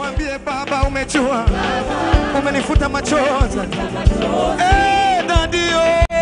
Mwambie Baba, umejua, umenifuta machozi. Eh, dadio,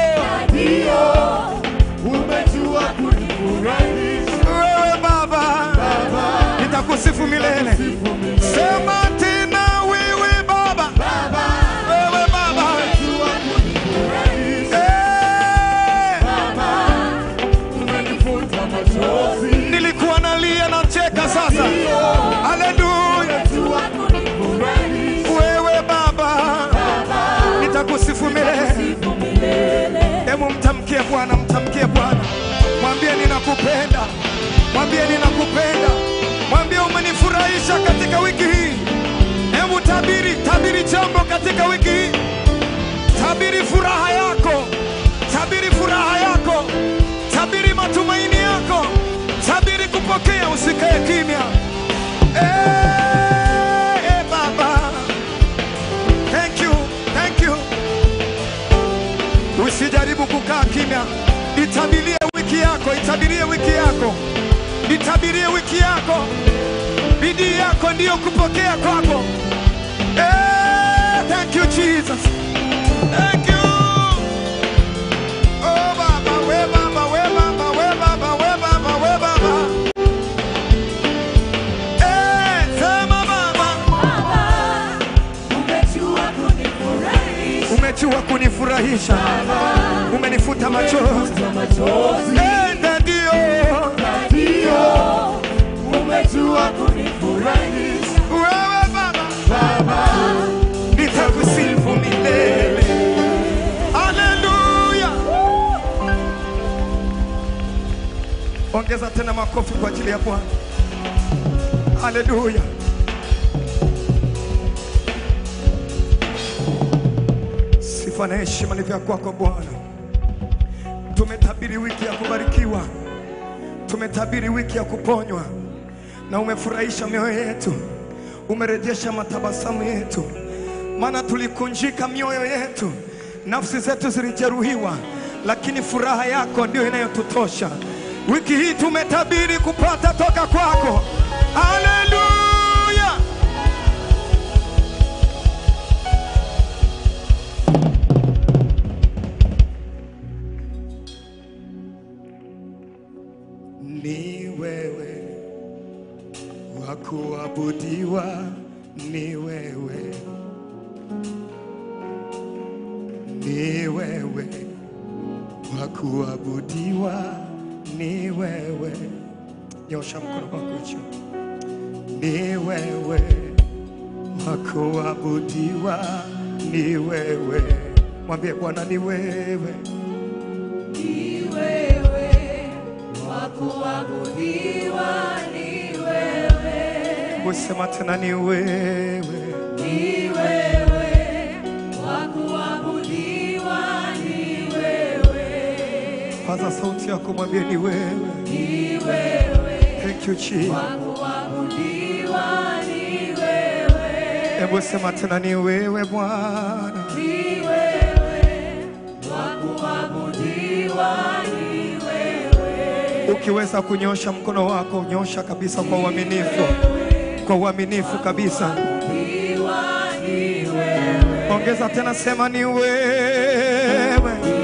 Umejua kunifurahisha wewe Baba, nitakusifu milele. Sema tena, wewe Baba, wewe Baba, Umejua kunifurahisha eh, Umenifuta machozi nilikuwa nalia na cheka sasa. Haleluya, Umejua kunifurahisha wewe Baba, nitakusifu milele. Hebu mtamkie Bwana, mtamkie Bwana, mwambie ninakupenda, mwambie ninakupenda, mwambie umenifurahisha katika wiki hii. Hebu tabiri, tabiri jambo katika wiki hii, tabiri furaha yako, tabiri furaha yako, tabiri matumaini yako, tabiri kupokea, usikae kimya. Eh, eh, Baba, thank you, thank you. Usijaribu kukaa kimya, itabirie wiki yako, itabirie wiki yako, itabirie wiki yako. Bidii yako ndiyo kupokea kwako. Eh, thank you Jesus, thank you. Oh Baba, we Baba, we Baba, we Baba, we Baba, we Baba. Eh, sema Baba, Umejua kunifurahisha umejua kunifurahisha, umenifuta machozi. machozi Enda ndio Ndio Umejua kunifurahisha wewe Baba, Baba nitakusifu milele. Haleluya! Ongeza tena makofi kwa ajili ya Bwana. Haleluya! Sifa na heshima ni vya kwako Bwana. Tumetabiri wiki ya kubarikiwa, tumetabiri wiki ya kuponywa, na umefurahisha mioyo yetu, umerejesha matabasamu yetu, maana tulikunjika mioyo yetu, nafsi zetu zilijeruhiwa, lakini furaha yako ndio inayotutosha. Wiki hii tumetabiri kupata toka kwako. Haleluya! Ni wewe wa kuabudiwa, ni wewe, ni wewe wa kuabudiwa, ni wewe. Nyosha mkono wako juu. Ni wewe wa kuabudiwa, ni wewe. Mwambie Bwana, ni wewe. Ni wewe wa kuabudiwa, ni wewe, Usema tena, ni wewe. ni wewe wa kuabudiwa, ni wewe, Paza sauti yako, mwambie ni wewe. ni wewe Thank you Jesus. wa kuabudiwa, ni wewe, Hebu sema tena, ni wewe Bwana. ni wewe wa kuabudiwa, ni wewe, Ukiweza kunyosha mkono wako, nyosha kabisa kwa uaminifu, kwa uaminifu kabisa. kuabudiwa, ni wewe, Ongeza tena, sema ni wewe.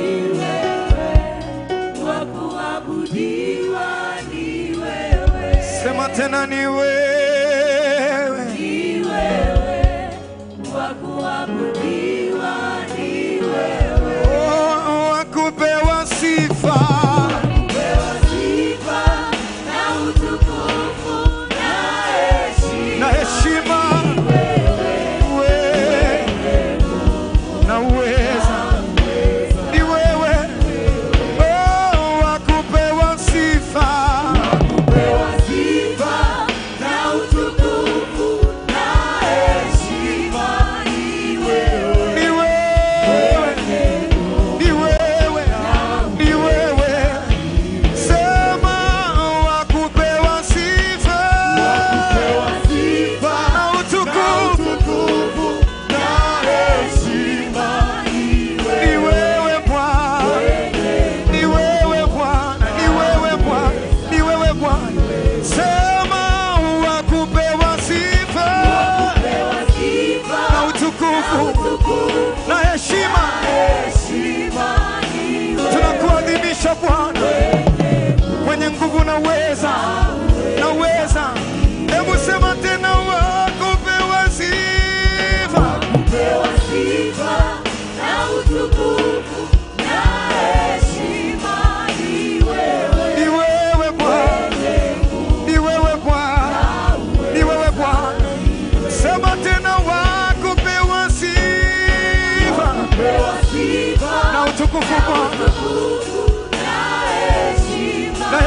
wa kuabudiwa, ni wewe. Sema tena, ni wewe. Ni wewe wa kuabudiwa, ni wewe Oh, wakupewa sifa. pewa sifa na utukufu na heshima. na heshima wewe na uweza ni wewe oh, wakupewa sifa Pewa sifa na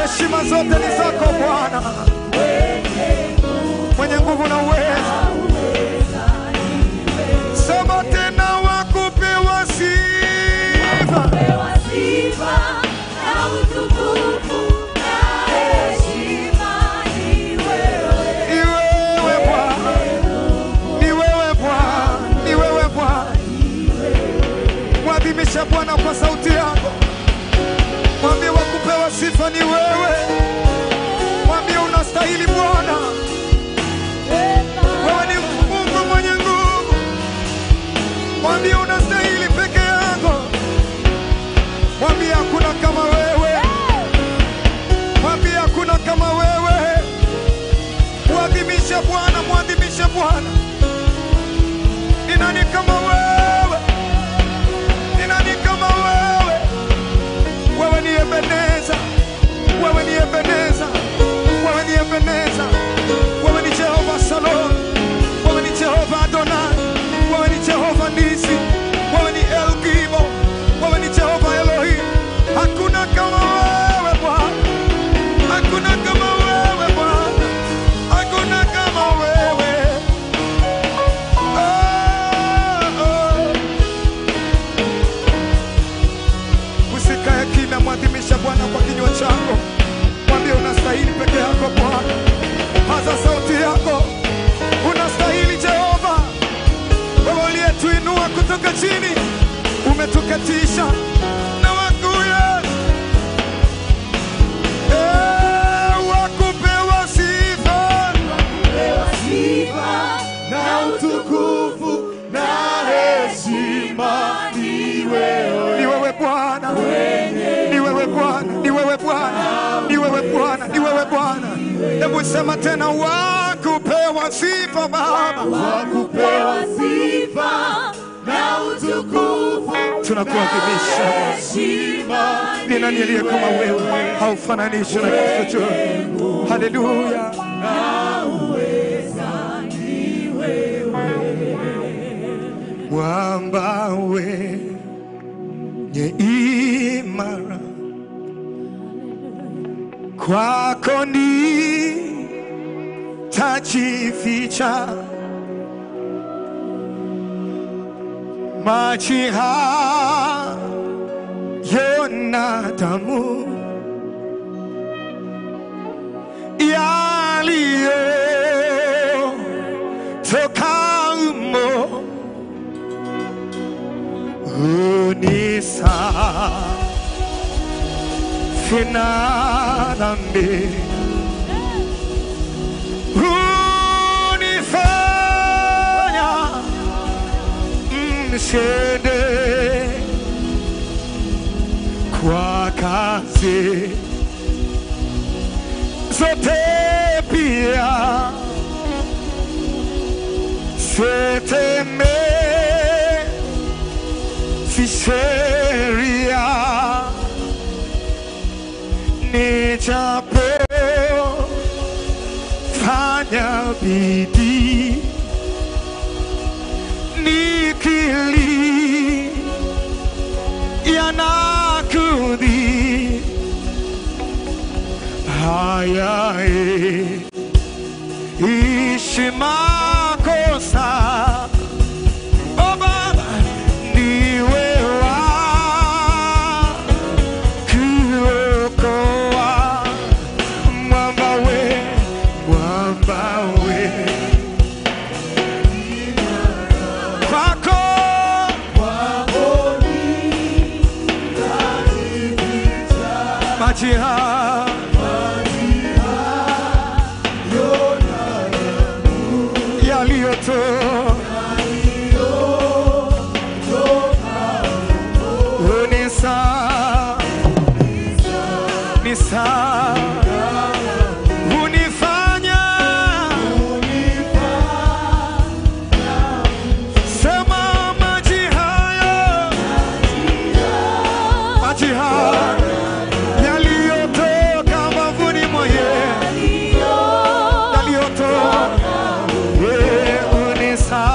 heshima zote ni zako Bwana, mwenye nguvu na uweza. Sema tena, wakupewa sifa Pewa sifa na utukufu na heshima ni wewe. ni wewe Bwana, ni wewe Bwana, ni wewe Bwana. Mwadhimisha Bwana kwa sauti yako, mwambie wakupewa sifa ni wewe, mwambie unastahili Bwana. Wewe ni Mungu mwenye nguvu, mwambie unastahili peke yako, mwambie hakuna kama wewe, mwambie hakuna kama wewe. Mwadhimishe Bwana, mwadhimishe Bwana. Ni nani kama wewe? Ni nani kama wewe? Wewe ni Ebeneza, wewe ni Ebeneza, wewe ni Ebeneza, wewe ni Jehova Salom, wewe ni Jehova Adonai, wewe ni Jehova Nisi, wewe ni El Gibo, wewe ni Jehova Elohim. Hakuna kama wewe Bwana, hakuna kama wewe Bwana, hakuna kama wewe. Oh, oh. Usikae kimya, mwadhimisha Bwana kwa kinywa chako, mwambie unastahili peke yako Bwana. Paza sauti yako, unastahili Jehova, wewe uliyetuinua kutoka chini, umetukatisha na wakuya Eh, wakupewa sifa Pewa sifa na utukufu na heshima ni wewe. ni wewe Bwana, ni wewe Bwana, ni wewe Bwana, ni wewe Bwana, ni wewe Bwana. Hebu sema tena, wakupewa sifa Baba, Pewa sifa na utukufu tunakuadhimisha. heshima Ni nani aliye kama wewe? Haufananishi na kitu chochote. Haleluya. Mwamba wenye imara kwako ni tajificha maji hayo na damu yaliyo toka umo unisa fina dhambi unifanya mshende kwa kazi zote pia seteme si sheria nijapo fanya bidii nikili yanakudhi haya eh, ishi makosa Oh Baba, ndiwe wa kuokoa mwamba we, mwamba we kwako maji haya yaliyotoka ni saa ni saa hunifanya sema maji haya maji haya yaliyotoka mbavuni mwa Yesu yaliyotoka Eh, hunisa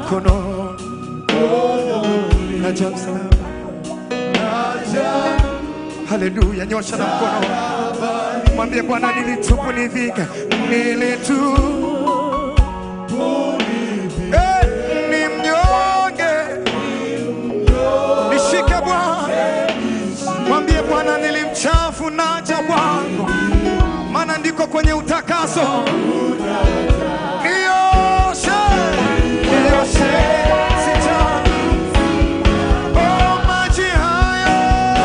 mkono naja msalaba haleluya nyosha na mkono mwambie bwana nilitupu nivika nilitu Eh, ni mnyonge nishike bwana mwambie bwana nilimchafu naja kwako maana ndiko kwenye utakaso nioshe nioshe sita oh, maji hayo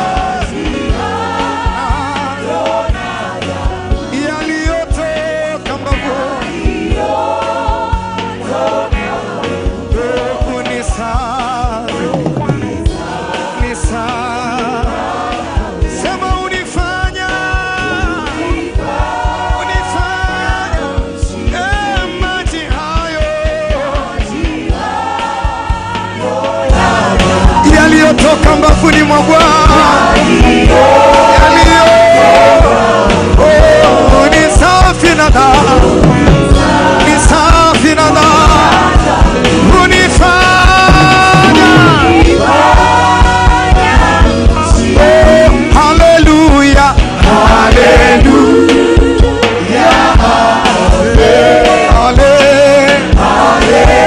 yaliyotoka mbavuni unisafi nisafi sema unifanya unifanya eh, maji hayo yaliyotoka mbafuni mwa Bwana yaliyo oh, ni safi na damu ni safi na damu unifanya oh, haleluya haleluya haleluya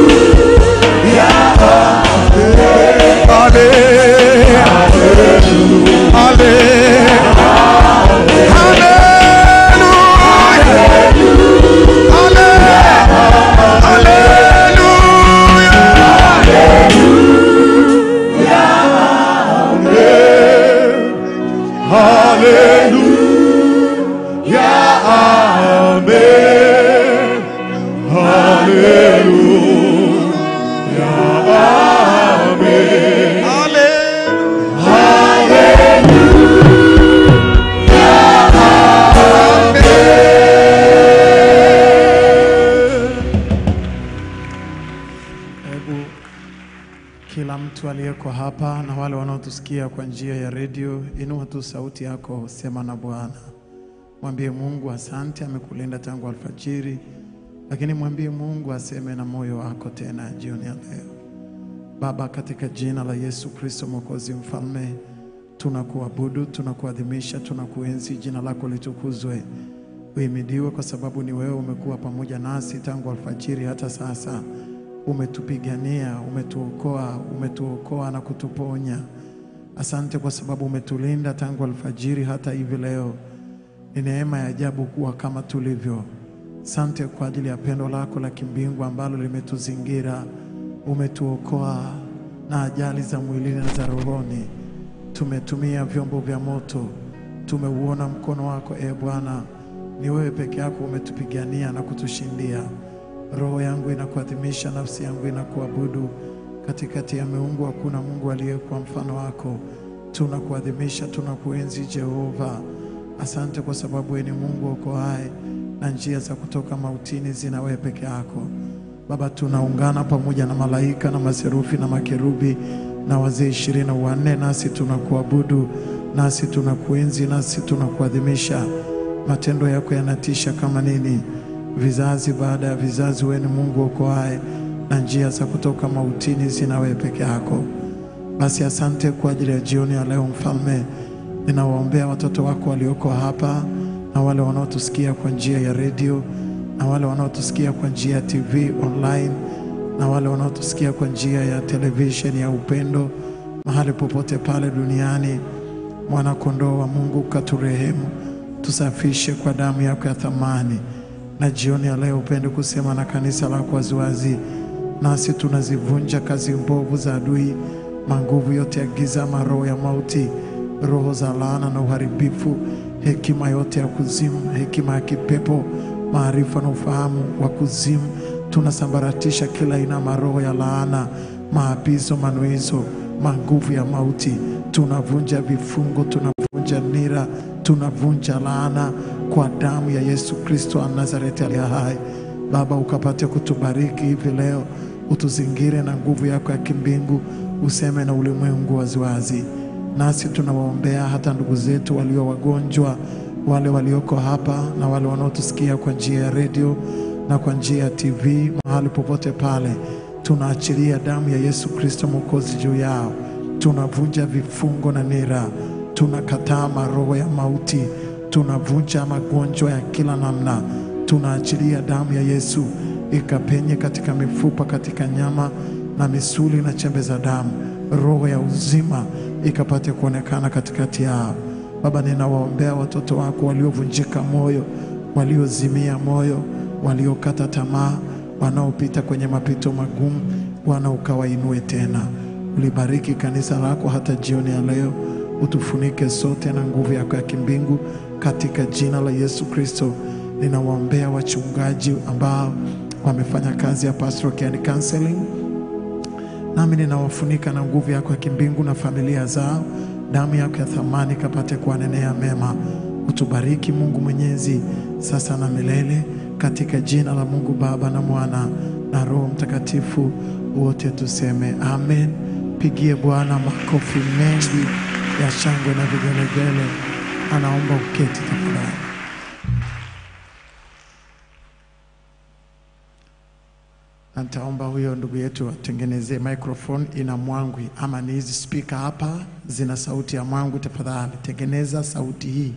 Hebu kila mtu aliyeko hapa na wale wanaotusikia kwa njia ya redio, inua tu sauti yako, sema na Bwana. Mwambie Mungu asante, amekulinda tangu alfajiri, lakini mwambie Mungu aseme na moyo wako tena jioni ya leo. Baba, katika jina la Yesu Kristo Mwokozi Mfalme, tunakuabudu, tunakuadhimisha, tunakuenzi. Jina lako litukuzwe, uhimidiwe, kwa sababu ni wewe umekuwa pamoja nasi tangu alfajiri hata sasa. Umetupigania, umetuokoa, umetuokoa na kutuponya. Asante kwa sababu umetulinda tangu alfajiri hata hivi leo. Ni neema ya ajabu kuwa kama tulivyo. Sante kwa ajili ya pendo lako la kimbingu ambalo limetuzingira. Umetuokoa na ajali za mwilini na za rohoni. Tumetumia vyombo vya moto, tumeuona mkono wako e Bwana. Ni wewe peke yako umetupigania na kutushindia. Roho yangu inakuadhimisha, nafsi yangu inakuabudu. Katikati ya miungu hakuna Mungu aliyekuwa mfano wako. Tunakuadhimisha, tunakuenzi Jehova. Asante kwa sababu wewe ni Mungu okoaye na njia za kutoka mautini zina wewe peke yako. Baba, tunaungana pamoja na malaika na maserufi na makerubi na wazee ishirini na wanne, nasi tunakuabudu, nasi tunakuenzi, nasi tunakuadhimisha. Matendo yako yanatisha kama nini! Vizazi baada ya vizazi, wewe ni Mungu okoaye na njia za kutoka mautini zina wewe peke yako. Basi asante kwa ajili ya jioni ya leo, Mfalme. Ninawaombea watoto wako walioko hapa na wale wanaotusikia kwa njia ya redio na wale wanaotusikia kwa njia ya TV online na wale wanaotusikia kwa njia ya televisheni ya Upendo, mahali popote pale duniani. Mwana kondoo wa Mungu, katurehemu, tusafishe kwa damu yako ya thamani. Na jioni ya leo upende kusema na kanisa lako waziwazi, nasi tunazivunja kazi mbovu za adui, manguvu yote ya giza, maroho ya mauti, roho za laana na uharibifu, hekima yote ya kuzimu, hekima ya kipepo, maarifa na ufahamu wa kuzimu. Tunasambaratisha kila aina ya maroho ya laana, maapizo, manuizo, manguvu ya mauti. Tunavunja vifungo, tunavunja nira, tunavunja laana kwa damu ya Yesu Kristo wa Nazareti aliye hai. Baba, ukapate kutubariki hivi leo, utuzingire na nguvu yako ya kimbingu, useme na ulimwengu waziwazi. Nasi tunawaombea hata ndugu zetu walio wagonjwa, wale walioko hapa na wale wanaotusikia kwa njia ya redio na kwa njia ya TV, mahali popote pale. tunaachilia damu ya Yesu Kristo Mwokozi juu yao. Tunavunja vifungo na nira, tunakataa maroho ya mauti, tunavunja magonjwa ya kila namna, tunaachilia damu ya Yesu ikapenye katika mifupa, katika nyama na misuli na chembe za damu, roho ya uzima ikapate kuonekana katikati yao. Baba, ninawaombea watoto wako waliovunjika moyo, waliozimia moyo, waliokata tamaa, wanaopita kwenye mapito magumu. Bwana, ukawainue tena. Ulibariki kanisa lako hata jioni ya leo, utufunike sote na nguvu yako ya kimbingu, katika jina la Yesu Kristo. Ninawaombea wachungaji ambao wamefanya kazi ya pastoral care and counseling nami ninawafunika na nguvu yako ya kimbingu na familia zao. Damu yako ya thamani kapate kuwanenea mema. Utubariki Mungu Mwenyezi, sasa na milele, katika jina la Mungu Baba na Mwana na Roho Mtakatifu, wote tuseme amen. Pigie Bwana makofi mengi ya shangwe na vigelegele. Anaomba uketi tafadhali. Na nitaomba huyo ndugu yetu atengenezee microphone ina mwangwi, ama ni hizi speaker hapa zina sauti ya mwangwi. Tafadhali tengeneza sauti hii.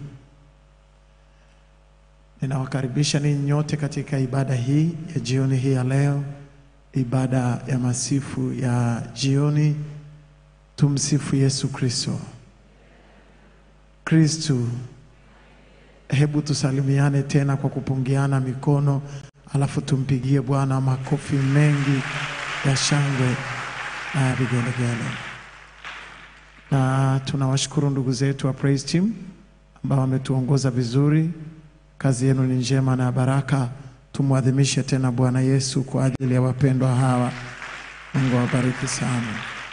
Ninawakaribisha ninyi nyote katika ibada hii ya jioni hii ya leo, ibada ya masifu ya jioni. Tumsifu Yesu Kristo. Kristu, hebu tusalimiane tena kwa kupungiana mikono alafu tumpigie Bwana makofi mengi ya shangwe na ya vigelegele. Na tunawashukuru ndugu zetu wa praise team ambao wametuongoza vizuri. Kazi yenu ni njema na ya baraka. Tumwadhimishe tena Bwana Yesu kwa ajili ya wapendwa hawa. Mungu awabariki sana.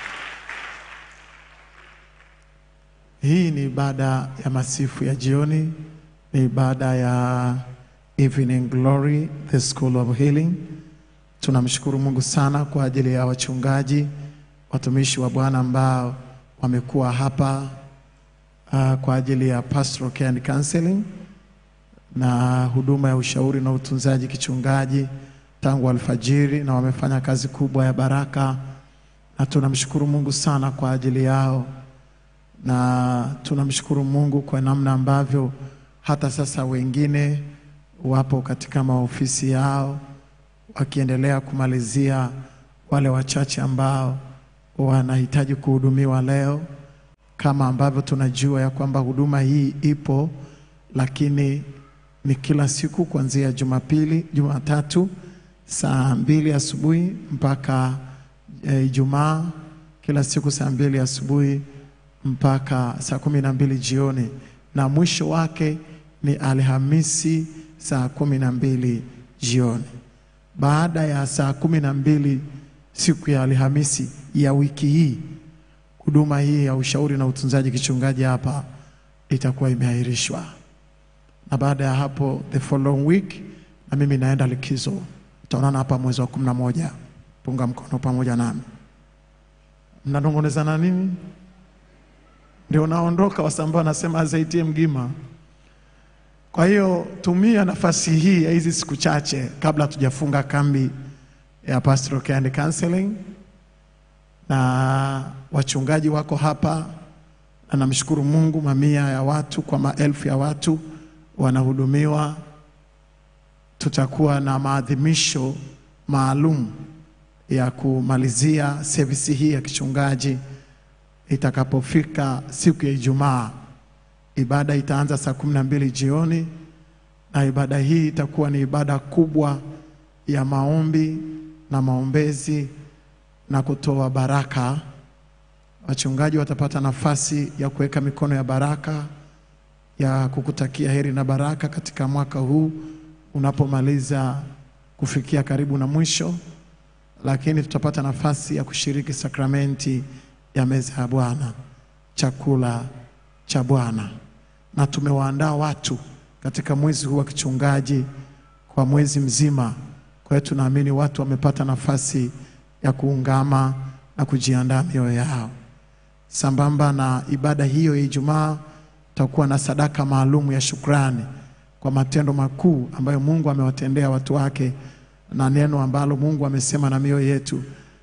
Hii ni ibada ya masifu ya jioni, ni ibada ya Evening Glory, the School of Healing. Tunamshukuru Mungu sana kwa ajili ya wachungaji, watumishi wa Bwana ambao wamekuwa hapa uh, kwa ajili ya pastoral care and counseling na huduma ya ushauri na utunzaji kichungaji tangu alfajiri, na wamefanya kazi kubwa ya baraka, na tunamshukuru Mungu sana kwa ajili yao, na tunamshukuru Mungu kwa namna ambavyo hata sasa wengine wapo katika maofisi yao wakiendelea kumalizia wale wachache ambao wanahitaji kuhudumiwa leo, kama ambavyo tunajua ya kwamba huduma hii ipo, lakini ni kila siku kuanzia Jumapili, Jumatatu saa mbili asubuhi mpaka eh, Ijumaa, kila siku saa mbili asubuhi mpaka saa kumi na mbili jioni, na mwisho wake ni Alhamisi saa kumi na mbili jioni. Baada ya saa kumi na mbili siku ya Alhamisi ya wiki hii, huduma hii ya ushauri na utunzaji kichungaji hapa itakuwa imeahirishwa, na baada ya hapo the following week, na mimi naenda likizo. Tutaonana hapa mwezi wa kumi na moja. Punga mkono pamoja nami. Mnanong'onezana nini? Ndio naondoka, wasambaa wanasema azaitie mgima. Kwa hiyo tumia nafasi hii ya hizi siku chache kabla tujafunga kambi ya pastoral care and counseling, na wachungaji wako hapa, na namshukuru Mungu, mamia ya watu kwa maelfu ya watu wanahudumiwa. Tutakuwa na maadhimisho maalum ya kumalizia sevisi hii ya kichungaji itakapofika siku ya Ijumaa. Ibada itaanza saa kumi na mbili jioni na ibada hii itakuwa ni ibada kubwa ya maombi na maombezi na kutoa baraka. Wachungaji watapata nafasi ya kuweka mikono ya baraka ya kukutakia heri na baraka katika mwaka huu unapomaliza kufikia karibu na mwisho, lakini tutapata nafasi ya kushiriki sakramenti ya meza ya Bwana, chakula cha Bwana, na tumewaandaa watu katika mwezi huu wa kichungaji kwa mwezi mzima. Kwa hiyo tunaamini watu wamepata nafasi ya kuungama na kujiandaa mioyo yao. Sambamba na ibada hiyo ya Ijumaa, tutakuwa na sadaka maalum ya shukrani kwa matendo makuu ambayo Mungu amewatendea watu wake na neno ambalo Mungu amesema na mioyo yetu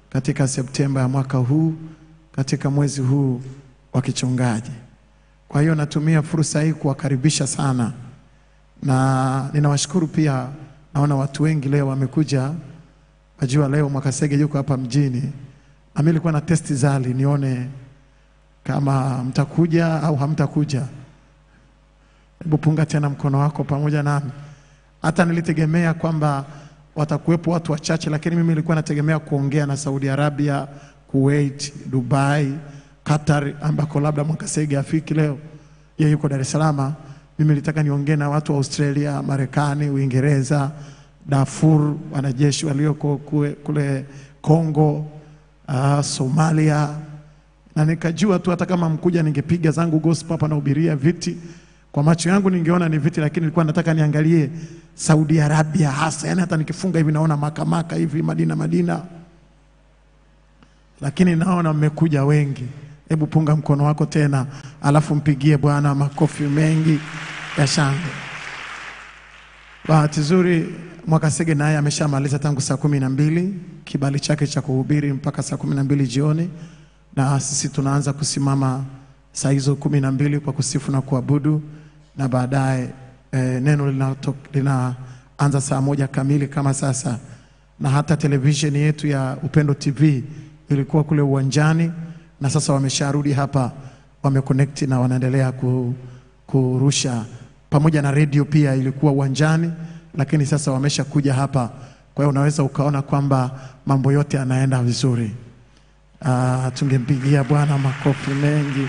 katika Septemba ya mwaka huu, katika mwezi huu wa kichungaji. Kwa hiyo natumia fursa hii kuwakaribisha sana, na ninawashukuru pia. Naona watu wengi leo wamekuja. Najua leo Mwakasege yuko hapa mjini, na mimi nilikuwa na testi zali nione kama mtakuja au hamtakuja. Hebu punga tena mkono wako pamoja nami. Hata nilitegemea kwamba watakuwepo watu wachache, lakini mimi nilikuwa nategemea kuongea na Saudi Arabia, Kuwait, Dubai, Qatar ambako labda Mwakasege afiki leo, yeye yuko Dar es Salaam. Mimi nilitaka niongee na watu wa Australia, Marekani, Uingereza, Darfur, wanajeshi walioko kue- kule Kongo, uh, Somalia na nikajua tu hata kama mkuja ningepiga zangu gospel hapa nahubiria viti kwa macho yangu ningeona ni viti, lakini nilikuwa nataka niangalie Saudi Arabia hasa, yani hata nikifunga hivi naona makamaka hivi Madina Madina, lakini naona mmekuja wengi. Hebu punga mkono wako tena, alafu mpigie Bwana makofi mengi ya shangwe. Bahati nzuri Mwakasege naye ameshamaliza tangu saa kumi na mbili kibali chake cha kuhubiri mpaka saa kumi na mbili jioni, na sisi tunaanza kusimama saa hizo kumi na mbili kwa kusifu na kuabudu, na baadaye eh, neno linato- linaanza saa moja kamili kama sasa, na hata televisheni yetu ya Upendo TV ilikuwa kule uwanjani, na sasa wamesharudi hapa, wameconnect na wanaendelea ku, kurusha pamoja na redio pia ilikuwa uwanjani, lakini sasa wameshakuja hapa. Kwa hiyo unaweza ukaona kwamba mambo yote yanaenda vizuri. Ah, tungempigia Bwana makofi mengi.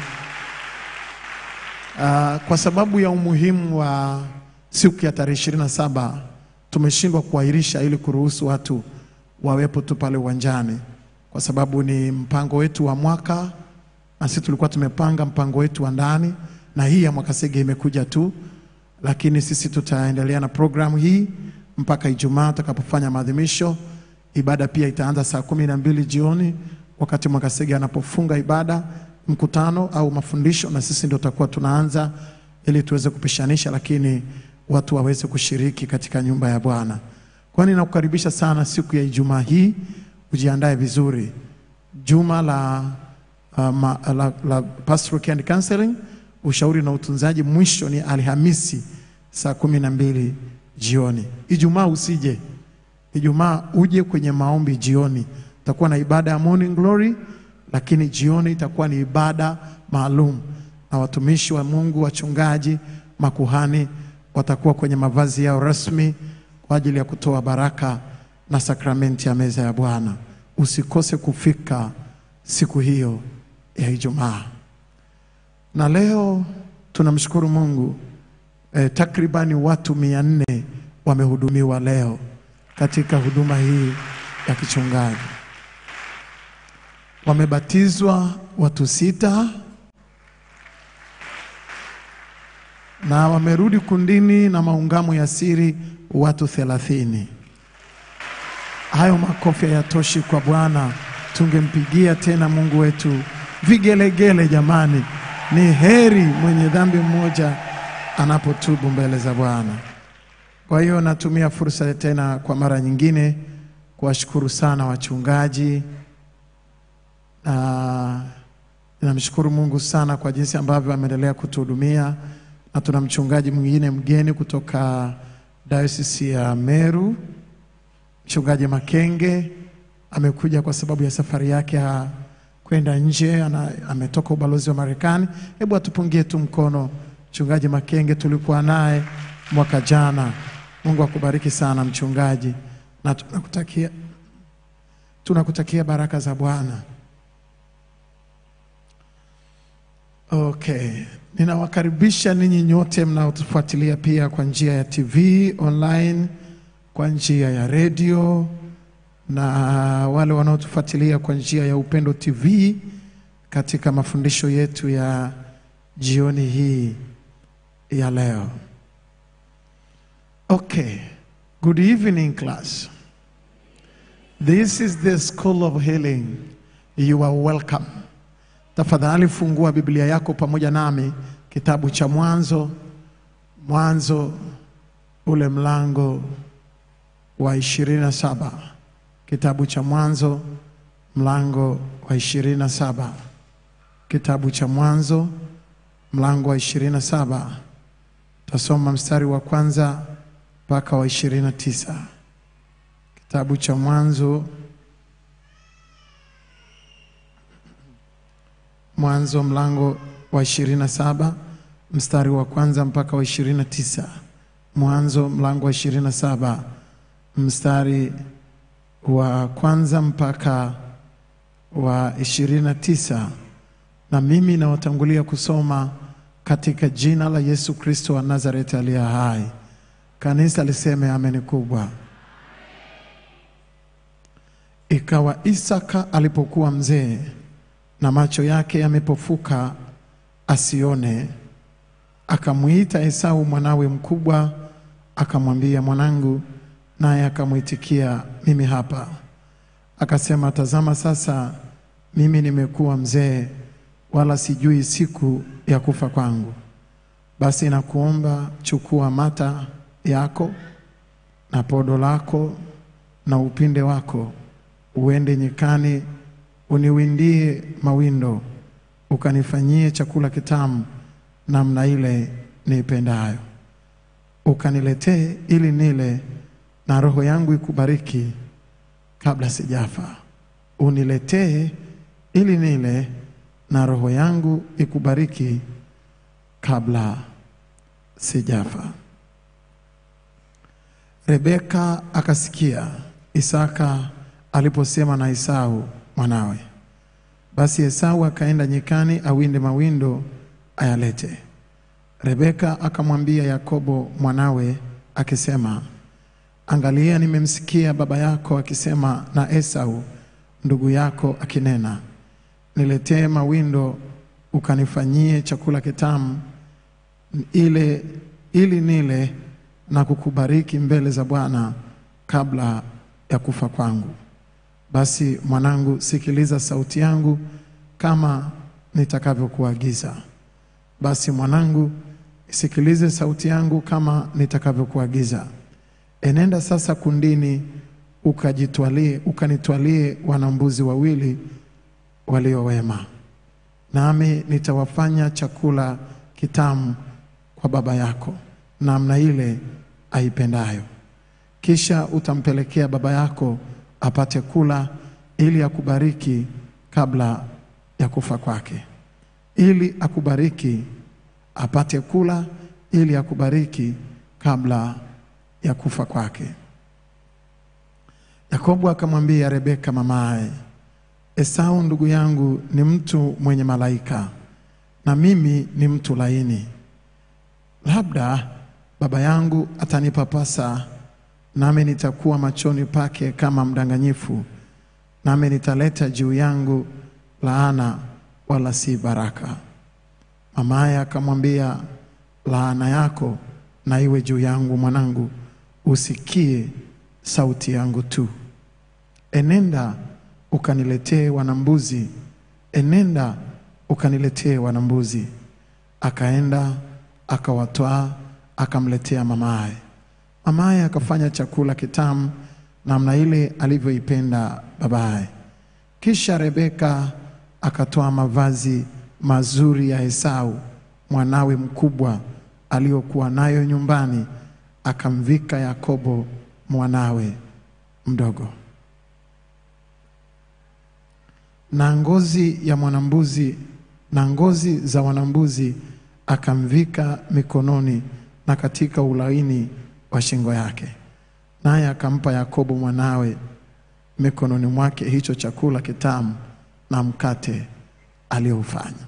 Ah, kwa sababu ya umuhimu wa siku ya tarehe ishirini na saba tumeshindwa kuahirisha ili kuruhusu watu wawepo tu pale uwanjani, kwa sababu ni mpango wetu wa mwaka, na sisi tulikuwa tumepanga mpango wetu wa ndani, na hii ya Mwakasege imekuja tu, lakini sisi tutaendelea na programu hii mpaka Ijumaa tutakapofanya maadhimisho. Ibada pia itaanza saa kumi na mbili jioni wakati Mwakasege anapofunga ibada mkutano au mafundisho, na sisi ndio tutakuwa tunaanza ili tuweze kupishanisha, lakini watu waweze kushiriki katika nyumba ya Bwana. Kwa hiyo ninakukaribisha sana siku ya Ijumaa hii, ujiandae vizuri. Juma la, uh, ma, la, la Pastoral Care and Counseling, ushauri na utunzaji, mwisho ni Alhamisi saa kumi na mbili jioni. Ijumaa usije Ijumaa uje kwenye maombi jioni, itakuwa na ibada ya morning glory, lakini jioni itakuwa ni ibada maalum, na watumishi wa Mungu, wachungaji, makuhani watakuwa kwenye mavazi yao rasmi kwa ajili ya kutoa baraka na sakramenti ya meza ya Bwana. Usikose kufika siku hiyo ya Ijumaa. Na leo tunamshukuru Mungu eh, takribani watu mia nne wamehudumiwa leo katika huduma hii ya kichungaji. Wamebatizwa watu sita na wamerudi kundini na maungamo ya siri watu thelathini. Hayo makofi hayatoshi kwa Bwana, tungempigia tena Mungu wetu vigelegele. Jamani, ni heri mwenye dhambi mmoja anapotubu mbele za Bwana. Kwa hiyo natumia fursa tena kwa mara nyingine kuwashukuru sana wachungaji na ninamshukuru Mungu sana kwa jinsi ambavyo ameendelea kutuhudumia, na tuna mchungaji mwingine mgeni kutoka Diocese ya Meru, mchungaji Makenge amekuja kwa sababu ya safari yake ya kwenda nje, ana, ametoka ubalozi wa Marekani. Hebu atupungie tu mkono mchungaji Makenge, tulikuwa naye mwaka jana. Mungu akubariki sana mchungaji, na tunakutakia tunakutakia baraka za Bwana. Okay, ninawakaribisha ninyi nyote mnaotufuatilia pia kwa njia ya TV online, kwa njia ya redio na wale wanaotufuatilia kwa njia ya Upendo TV katika mafundisho yetu ya jioni hii ya leo. Okay, good evening class. This is the School of Healing. You are welcome. Tafadhali fungua Biblia yako pamoja nami kitabu cha Mwanzo, Mwanzo ule mlango wa ishirini na saba. Kitabu cha Mwanzo mlango wa ishirini na saba kitabu cha Mwanzo mlango wa ishirini na saba tasoma mstari wa kwanza mpaka wa ishirini na tisa kitabu cha Mwanzo Mwanzo mlango wa ishirini na saba mstari wa kwanza mpaka wa ishirini na tisa Mwanzo mlango wa ishirini na saba mstari wa kwanza mpaka wa ishirini na tisa na mimi nawatangulia kusoma katika jina la Yesu Kristo wa Nazareti aliye hai. Kanisa liseme ameni kubwa. Ikawa Isaka alipokuwa mzee na macho yake yamepofuka asione, akamwita Esau mwanawe mkubwa, akamwambia, mwanangu, naye akamwitikia, mimi hapa. Akasema, tazama sasa mimi nimekuwa mzee, wala sijui siku ya kufa kwangu. Basi nakuomba chukua mata yako na podo lako na upinde wako, uende nyikani, uniwindie mawindo, ukanifanyie chakula kitamu namna ile niipendayo, ukaniletee ili nile, na roho yangu ikubariki kabla sijafa. Uniletee ili nile, na roho yangu ikubariki kabla sijafa. Rebeka akasikia Isaka aliposema na Esau mwanawe. Basi Esau akaenda nyikani awinde mawindo ayalete. Rebeka akamwambia Yakobo mwanawe akisema, Angalia, nimemsikia baba yako akisema na Esau ndugu yako akinena, niletee mawindo ukanifanyie chakula kitamu ile ili nile na kukubariki mbele za Bwana kabla ya kufa kwangu. Basi mwanangu, sikiliza sauti yangu kama nitakavyokuagiza. Basi mwanangu, sikilize sauti yangu kama nitakavyokuagiza. Enenda sasa kundini, ukajitwalie ukanitwalie wanambuzi wawili walio wema, nami nitawafanya chakula kitamu kwa baba yako namna ile aipendayo. Kisha utampelekea baba yako apate kula, ili akubariki kabla ya kufa kwake, ili akubariki apate kula, ili akubariki kabla ya kufa kwake. Yakobo akamwambia Rebeka mamaye, Esau ndugu yangu ni mtu mwenye malaika, na mimi ni mtu laini. Labda baba yangu atanipapasa, nami nitakuwa machoni pake kama mdanganyifu, nami nitaleta juu yangu laana, wala si baraka. Mamaye akamwambia, laana yako na iwe juu yangu, mwanangu, usikie sauti yangu tu. Enenda ukaniletee wanambuzi, enenda ukaniletee wanambuzi. Akaenda akawatwaa akamletea mamaye. Mamaye akafanya chakula kitamu namna ile alivyoipenda babaye. Kisha Rebeka akatoa mavazi mazuri ya Esau mwanawe mkubwa aliyokuwa nayo nyumbani, akamvika Yakobo mwanawe mdogo. Na ngozi ya mwanambuzi na ngozi za wanambuzi akamvika mikononi na katika ulaini wa shingo yake, naye akampa Yakobo mwanawe mikononi mwake hicho chakula kitamu na mkate aliyoufanya.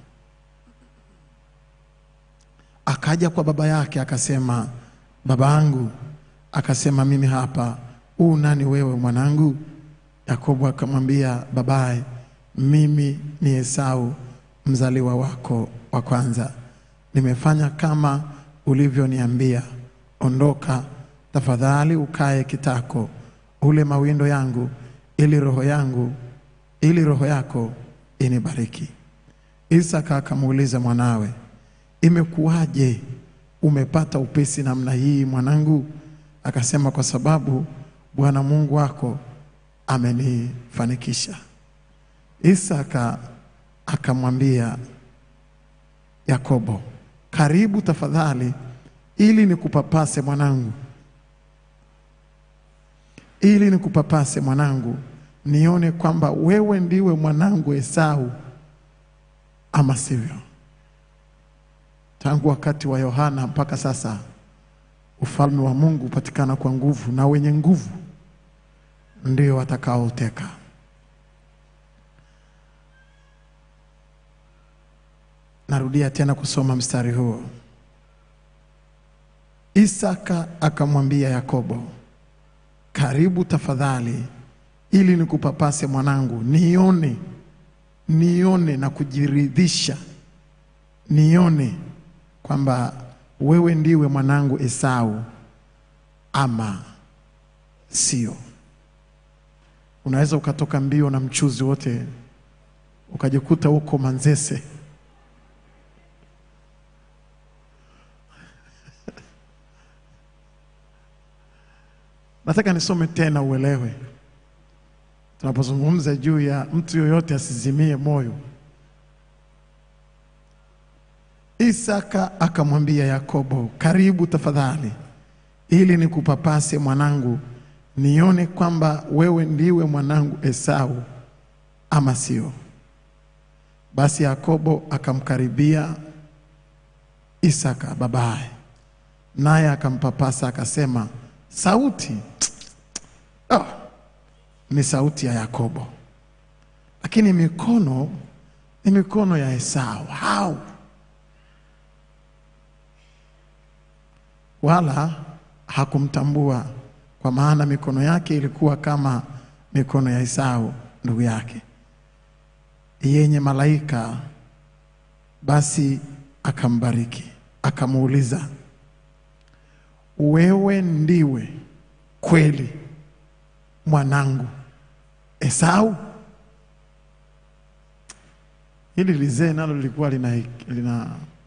Akaja kwa baba yake akasema, baba yangu. Akasema, mimi hapa. U nani wewe mwanangu? Yakobo akamwambia babaye, mimi ni Esau mzaliwa wako wa kwanza. Nimefanya kama ulivyoniambia. Ondoka tafadhali, ukae kitako, ule mawindo yangu, ili roho yangu ili roho yako inibariki. Isaka akamuuliza mwanawe, imekuwaje umepata upesi namna hii mwanangu? Akasema, kwa sababu Bwana Mungu wako amenifanikisha. Isaka akamwambia Yakobo, karibu tafadhali, ili nikupapase mwanangu, ili nikupapase mwanangu, nione kwamba wewe ndiwe mwanangu Esau ama sivyo. Tangu wakati wa Yohana mpaka sasa, ufalme wa Mungu hupatikana kwa nguvu, na wenye nguvu ndio watakaoteka. Narudia tena kusoma mstari huo. Isaka akamwambia Yakobo, karibu tafadhali, ili nikupapase mwanangu, nione nione na kujiridhisha, nione kwamba wewe ndiwe mwanangu Esau ama sio. Unaweza ukatoka mbio na mchuzi wote ukajikuta huko Manzese. Nataka nisome tena uelewe, tunapozungumza juu ya mtu yoyote asizimie moyo. Isaka akamwambia Yakobo, karibu tafadhali, ili nikupapase mwanangu, nione kwamba wewe ndiwe mwanangu Esau ama sio. Basi Yakobo akamkaribia Isaka babaye, naye akampapasa akasema, sauti oh, ni sauti ya Yakobo, lakini mikono ni mikono ya Esau. How? Wala hakumtambua kwa maana mikono yake ilikuwa kama mikono ya Esau ndugu yake, yenye malaika. Basi akambariki, akamuuliza, wewe ndiwe kweli mwanangu Esau? Hili lizee nalo lilikuwa lina, lina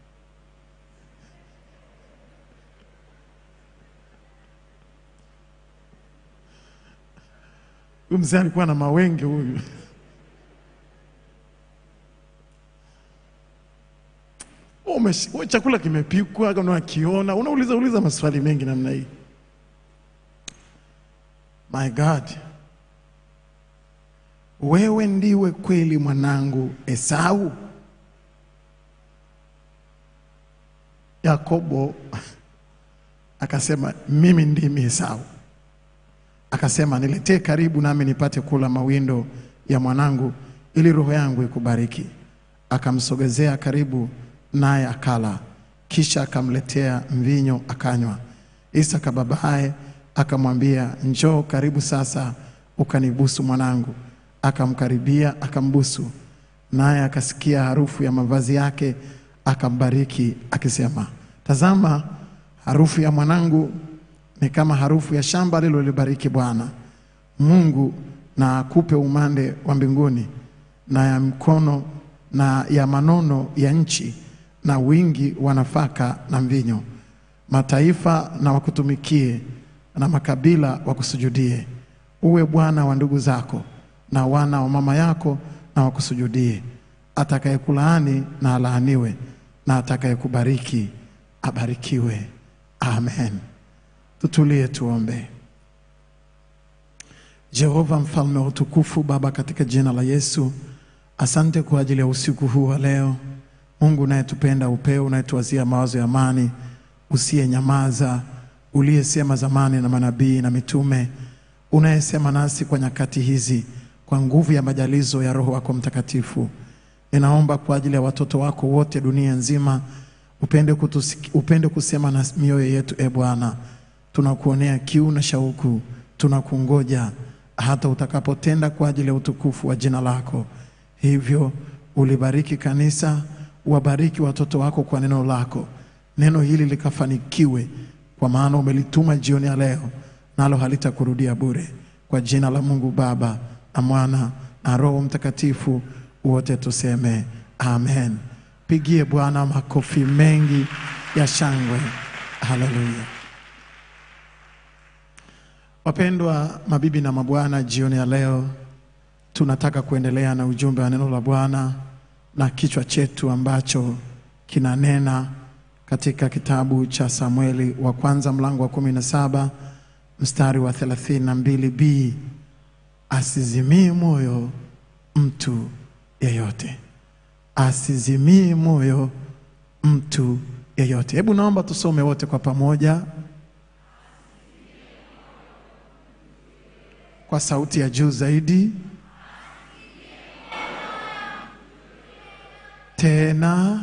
huyu mzee alikuwa na mawenge huyu. Umesh- we chakula kimepikwa, kama unakiona, unauliza uliza maswali mengi namna hii. My God, wewe ndiwe kweli mwanangu Esau? Yakobo akasema mimi ndimi Esau. Akasema niletee karibu, nami nipate kula mawindo ya mwanangu, ili roho yangu ikubariki. Akamsogezea karibu, naye akala, kisha akamletea mvinyo akanywa. Isaka babaye akamwambia, njoo karibu sasa ukanibusu mwanangu. Akamkaribia akambusu, naye akasikia harufu ya mavazi yake, akambariki akisema, tazama, harufu ya mwanangu ni kama harufu ya shamba lililolibariki Bwana Mungu, na akupe umande wa mbinguni na ya mkono na ya manono ya nchi na wingi wa nafaka na mvinyo. Mataifa na wakutumikie na makabila wakusujudie. Uwe bwana wa ndugu zako na wana wa mama yako na wakusujudie. Atakayekulaani na alaaniwe, na atakayekubariki abarikiwe. Amen. Tutulie tuombe. Jehova mfalme wa utukufu, Baba, katika jina la Yesu, asante kwa ajili ya usiku huu wa leo. Mungu unayetupenda upeo, unayetuwazia mawazo ya amani, usiyenyamaza, uliyesema zamani na manabii na mitume, unayesema nasi kwa nyakati hizi kwa nguvu ya majalizo ya Roho wako Mtakatifu. Ninaomba kwa ajili ya watoto wako wote dunia nzima, upende, kutusiki, upende kusema na mioyo yetu. E Bwana, tunakuonea kiu na shauku, tunakungoja hata utakapotenda kwa ajili ya utukufu wa jina lako. Hivyo ulibariki kanisa, wabariki watoto wako kwa neno lako, neno hili likafanikiwe, kwa maana umelituma jioni ya leo, nalo halitakurudia bure. Kwa jina la Mungu Baba na Mwana na Roho Mtakatifu, wote tuseme amen. Pigie Bwana makofi mengi ya shangwe. Haleluya. Wapendwa mabibi na mabwana, jioni ya leo tunataka kuendelea na ujumbe wa neno la Bwana na kichwa chetu ambacho kinanena katika kitabu cha Samueli wa kwanza mlango wa kumi na saba mstari wa thelathini na mbili b asizimii moyo mtu yeyote, asizimii moyo mtu yeyote. Hebu naomba tusome wote kwa pamoja kwa sauti ya juu zaidi. Tena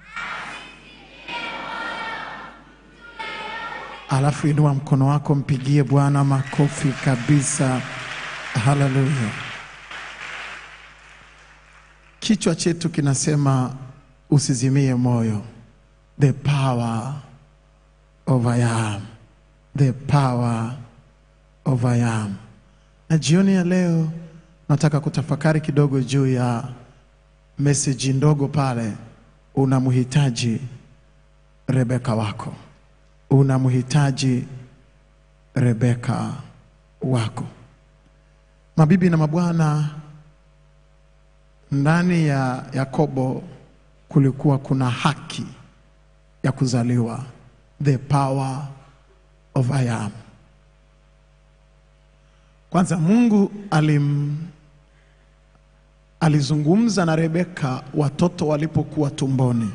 alafu inua mkono wako, mpigie Bwana makofi kabisa. Haleluya! Kichwa chetu kinasema usizimie moyo, the power of I am, the power of I am. Na jioni ya leo nataka kutafakari kidogo juu ya meseji ndogo pale, unamhitaji Rebeka wako, unamhitaji Rebeka wako. Mabibi na mabwana, ndani ya Yakobo kulikuwa kuna haki ya kuzaliwa, the power of I am. Kwanza Mungu alim, alizungumza na Rebeka watoto walipokuwa tumboni,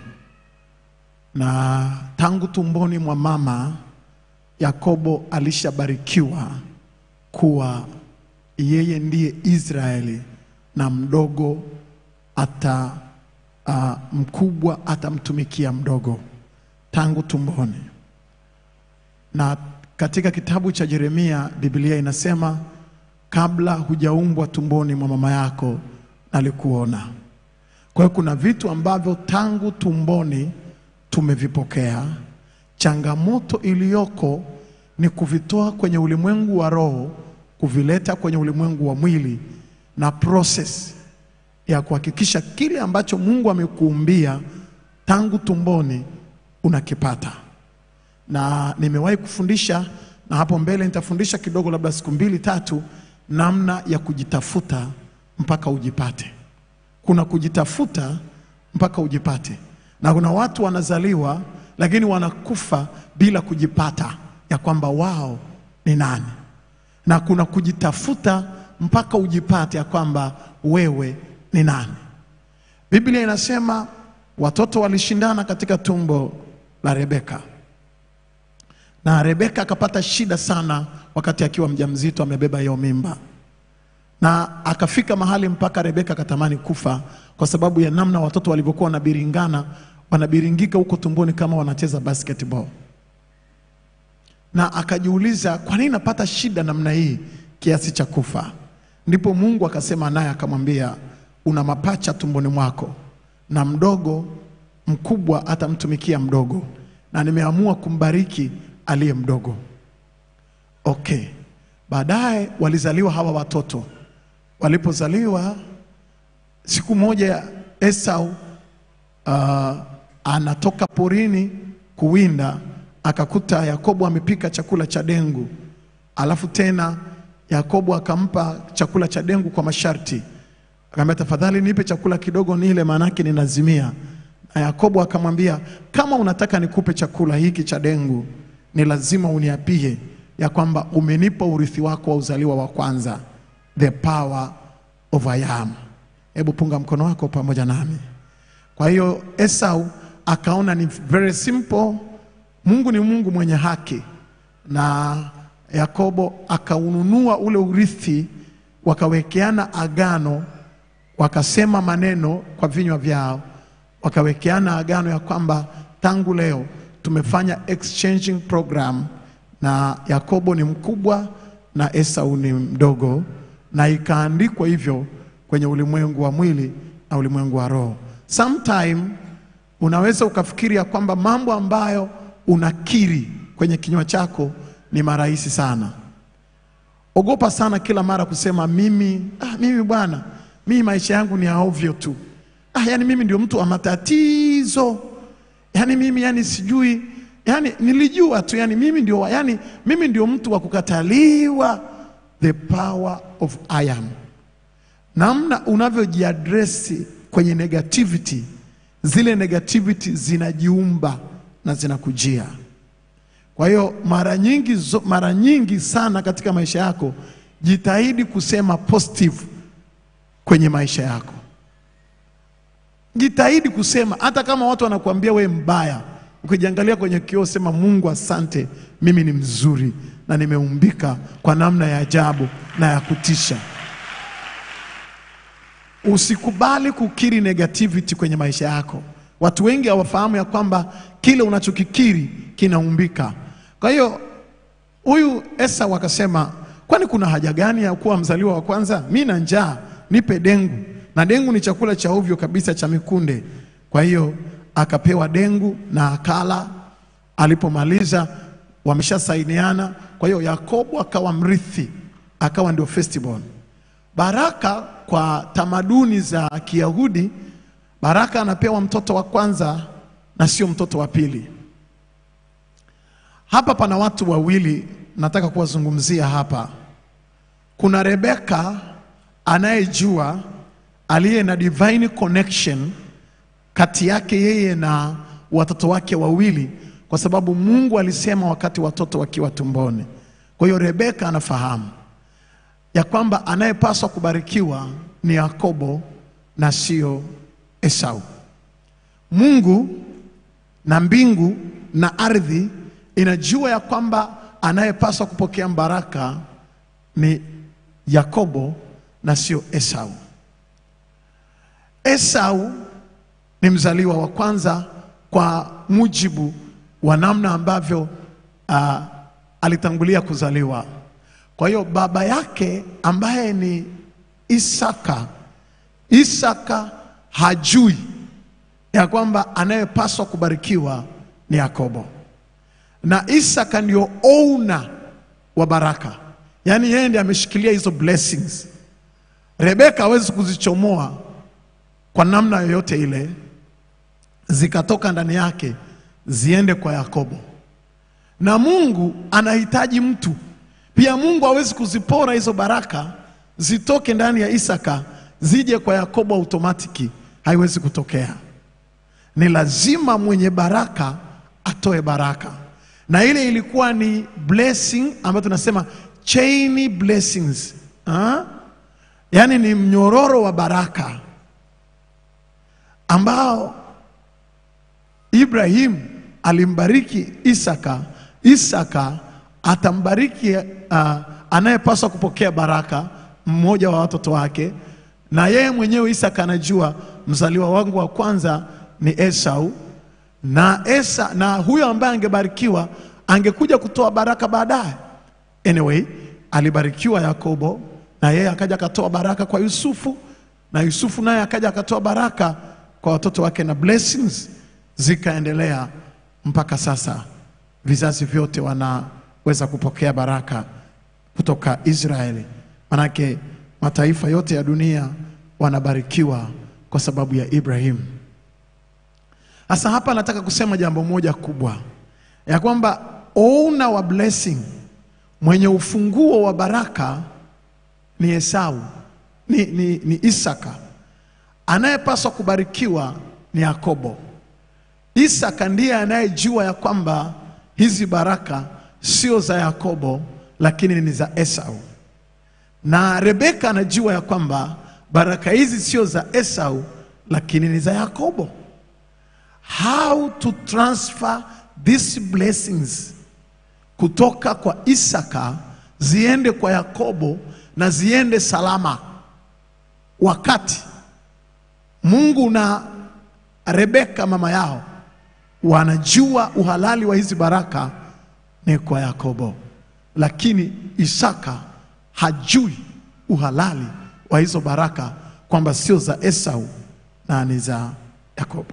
na tangu tumboni mwa mama Yakobo alishabarikiwa kuwa yeye ndiye Israeli na mdogo ata uh, mkubwa atamtumikia mdogo tangu tumboni. Na katika kitabu cha Yeremia Biblia inasema kabla hujaumbwa tumboni mwa mama yako nalikuona. Kwa hiyo kuna vitu ambavyo tangu tumboni tumevipokea. Changamoto iliyoko ni kuvitoa kwenye ulimwengu wa roho kuvileta kwenye ulimwengu wa mwili na process ya kuhakikisha kile ambacho Mungu amekuumbia tangu tumboni unakipata. Na nimewahi kufundisha na hapo mbele nitafundisha kidogo, labda siku mbili tatu, namna ya kujitafuta mpaka ujipate. Kuna kujitafuta mpaka ujipate, na kuna watu wanazaliwa lakini wanakufa bila kujipata ya kwamba wao ni nani, na kuna kujitafuta mpaka ujipate ya kwamba wewe ni nani. Biblia inasema watoto walishindana katika tumbo la Rebeka, na Rebeka akapata shida sana wakati akiwa mjamzito, amebeba hiyo mimba, na akafika mahali mpaka Rebeka akatamani kufa kwa sababu ya namna watoto walivyokuwa wanabiringana, wanabiringika huko tumboni kama wanacheza basketball, na akajiuliza kwa nini napata shida namna hii kiasi cha kufa. Ndipo Mungu akasema naye akamwambia, una mapacha tumboni mwako, na mdogo mkubwa atamtumikia mdogo, na nimeamua kumbariki aliye mdogo. Okay, baadaye walizaliwa hawa watoto. Walipozaliwa siku moja, Esau uh, anatoka porini kuwinda, akakuta Yakobo amepika chakula cha dengu, alafu tena Yakobo akampa chakula cha dengu kwa masharti, akamwambia tafadhali nipe chakula kidogo nile, maanake ninazimia. Na Yakobo akamwambia kama unataka nikupe chakula hiki cha dengu, ni lazima uniapie ya kwamba umenipa urithi wako wa uzaliwa wa kwanza, the power of I am. Hebu punga mkono wako pamoja nami. Kwa hiyo Esau akaona ni very simple, Mungu ni Mungu mwenye haki na Yakobo akaununua ule urithi, wakawekeana agano, wakasema maneno kwa vinywa vyao, wakawekeana agano ya kwamba tangu leo tumefanya exchanging program, na Yakobo ni mkubwa na Esau ni mdogo, na ikaandikwa hivyo kwenye ulimwengu wa mwili na ulimwengu wa roho. Sometime unaweza ukafikiri ya kwamba mambo ambayo unakiri kwenye kinywa chako ni marahisi sana. Ogopa sana kila mara kusema mimi, ah, mimi bwana, mimi maisha yangu ni ya ovyo tu. Ah, yani mimi ndio mtu wa matatizo. Yani mimi yani sijui, yani nilijua tu yani mimi ndio wa- yani mimi ndio mtu wa kukataliwa. The power of I am. namna unavyojiadresi kwenye negativity, zile negativity zinajiumba na zinakujia. Kwa hiyo mara nyingi, zo- mara nyingi sana katika maisha yako jitahidi kusema positive kwenye maisha yako. Jitahidi kusema hata kama watu wanakuambia we mbaya, ukijiangalia kwenye kioo sema, Mungu asante, mimi ni mzuri na nimeumbika kwa namna ya ajabu na ya kutisha. Usikubali kukiri negativity kwenye maisha yako. Watu wengi hawafahamu ya kwamba kile unachokikiri kinaumbika. Kwa hiyo huyu Esau akasema, kwani kuna haja gani ya kuwa mzaliwa wa kwanza? Mi na njaa, nipe dengu, na dengu ni chakula cha ovyo kabisa cha mikunde. Kwa hiyo akapewa dengu na akala. Alipomaliza wameshasainiana, kwa hiyo Yakobo akawa mrithi, akawa ndio firstborn. Baraka kwa tamaduni za Kiyahudi, baraka anapewa mtoto wa kwanza na sio mtoto wa pili. Hapa pana watu wawili nataka kuwazungumzia hapa. Kuna Rebeka anayejua aliye na divine connection kati yake yeye na watoto wake wawili, kwa sababu Mungu alisema wakati watoto wakiwa tumboni. Kwa hiyo Rebeka anafahamu ya kwamba anayepaswa kubarikiwa ni Yakobo na sio Esau. Mungu na mbingu na ardhi inajua ya kwamba anayepaswa kupokea baraka ni Yakobo na sio Esau. Esau ni mzaliwa wa kwanza kwa mujibu wa namna ambavyo uh, alitangulia kuzaliwa. Kwa hiyo baba yake ambaye ni Isaka, Isaka hajui ya kwamba anayepaswa kubarikiwa ni Yakobo, na Isaka ndio owner wa baraka, yaani yeye ndiye ameshikilia hizo blessings. Rebeka hawezi kuzichomoa kwa namna yoyote ile, zikatoka ndani yake ziende kwa Yakobo. Na Mungu anahitaji mtu pia. Mungu hawezi kuzipora hizo baraka zitoke ndani ya Isaka zije kwa Yakobo automatiki, haiwezi kutokea. Ni lazima mwenye baraka atoe baraka, na ile ilikuwa ni blessing ambayo tunasema chain blessings ha? Yaani ni mnyororo wa baraka ambao Ibrahim alimbariki Isaka, Isaka atambariki uh, anayepaswa kupokea baraka mmoja wa watoto wake, na yeye mwenyewe Isaka anajua mzaliwa wangu wa kwanza ni Esau, na Esa, na huyo ambaye angebarikiwa angekuja kutoa baraka baadaye. Anyway, alibarikiwa Yakobo na yeye akaja akatoa baraka kwa Yusufu, na Yusufu naye akaja akatoa baraka kwa watoto wake, na blessings zikaendelea mpaka sasa. Vizazi vyote wanaweza kupokea baraka kutoka Israeli, manake mataifa yote ya dunia wanabarikiwa kwa sababu ya Ibrahim. Sasa hapa nataka kusema jambo moja kubwa ya kwamba owner wa blessing, mwenye ufunguo wa baraka ni Esau, ni, ni, ni Isaka. Anayepaswa kubarikiwa ni Yakobo. Isaka ndiye anayejua ya kwamba hizi baraka sio za Yakobo lakini ni za Esau, na Rebeka anajua ya kwamba baraka hizi sio za Esau lakini ni za Yakobo. How to transfer these blessings kutoka kwa Isaka ziende kwa Yakobo na ziende salama, wakati Mungu na Rebeka mama yao wanajua uhalali wa hizi baraka ni kwa Yakobo, lakini Isaka hajui uhalali wa hizo baraka kwamba sio za Esau na ni za Yakobo.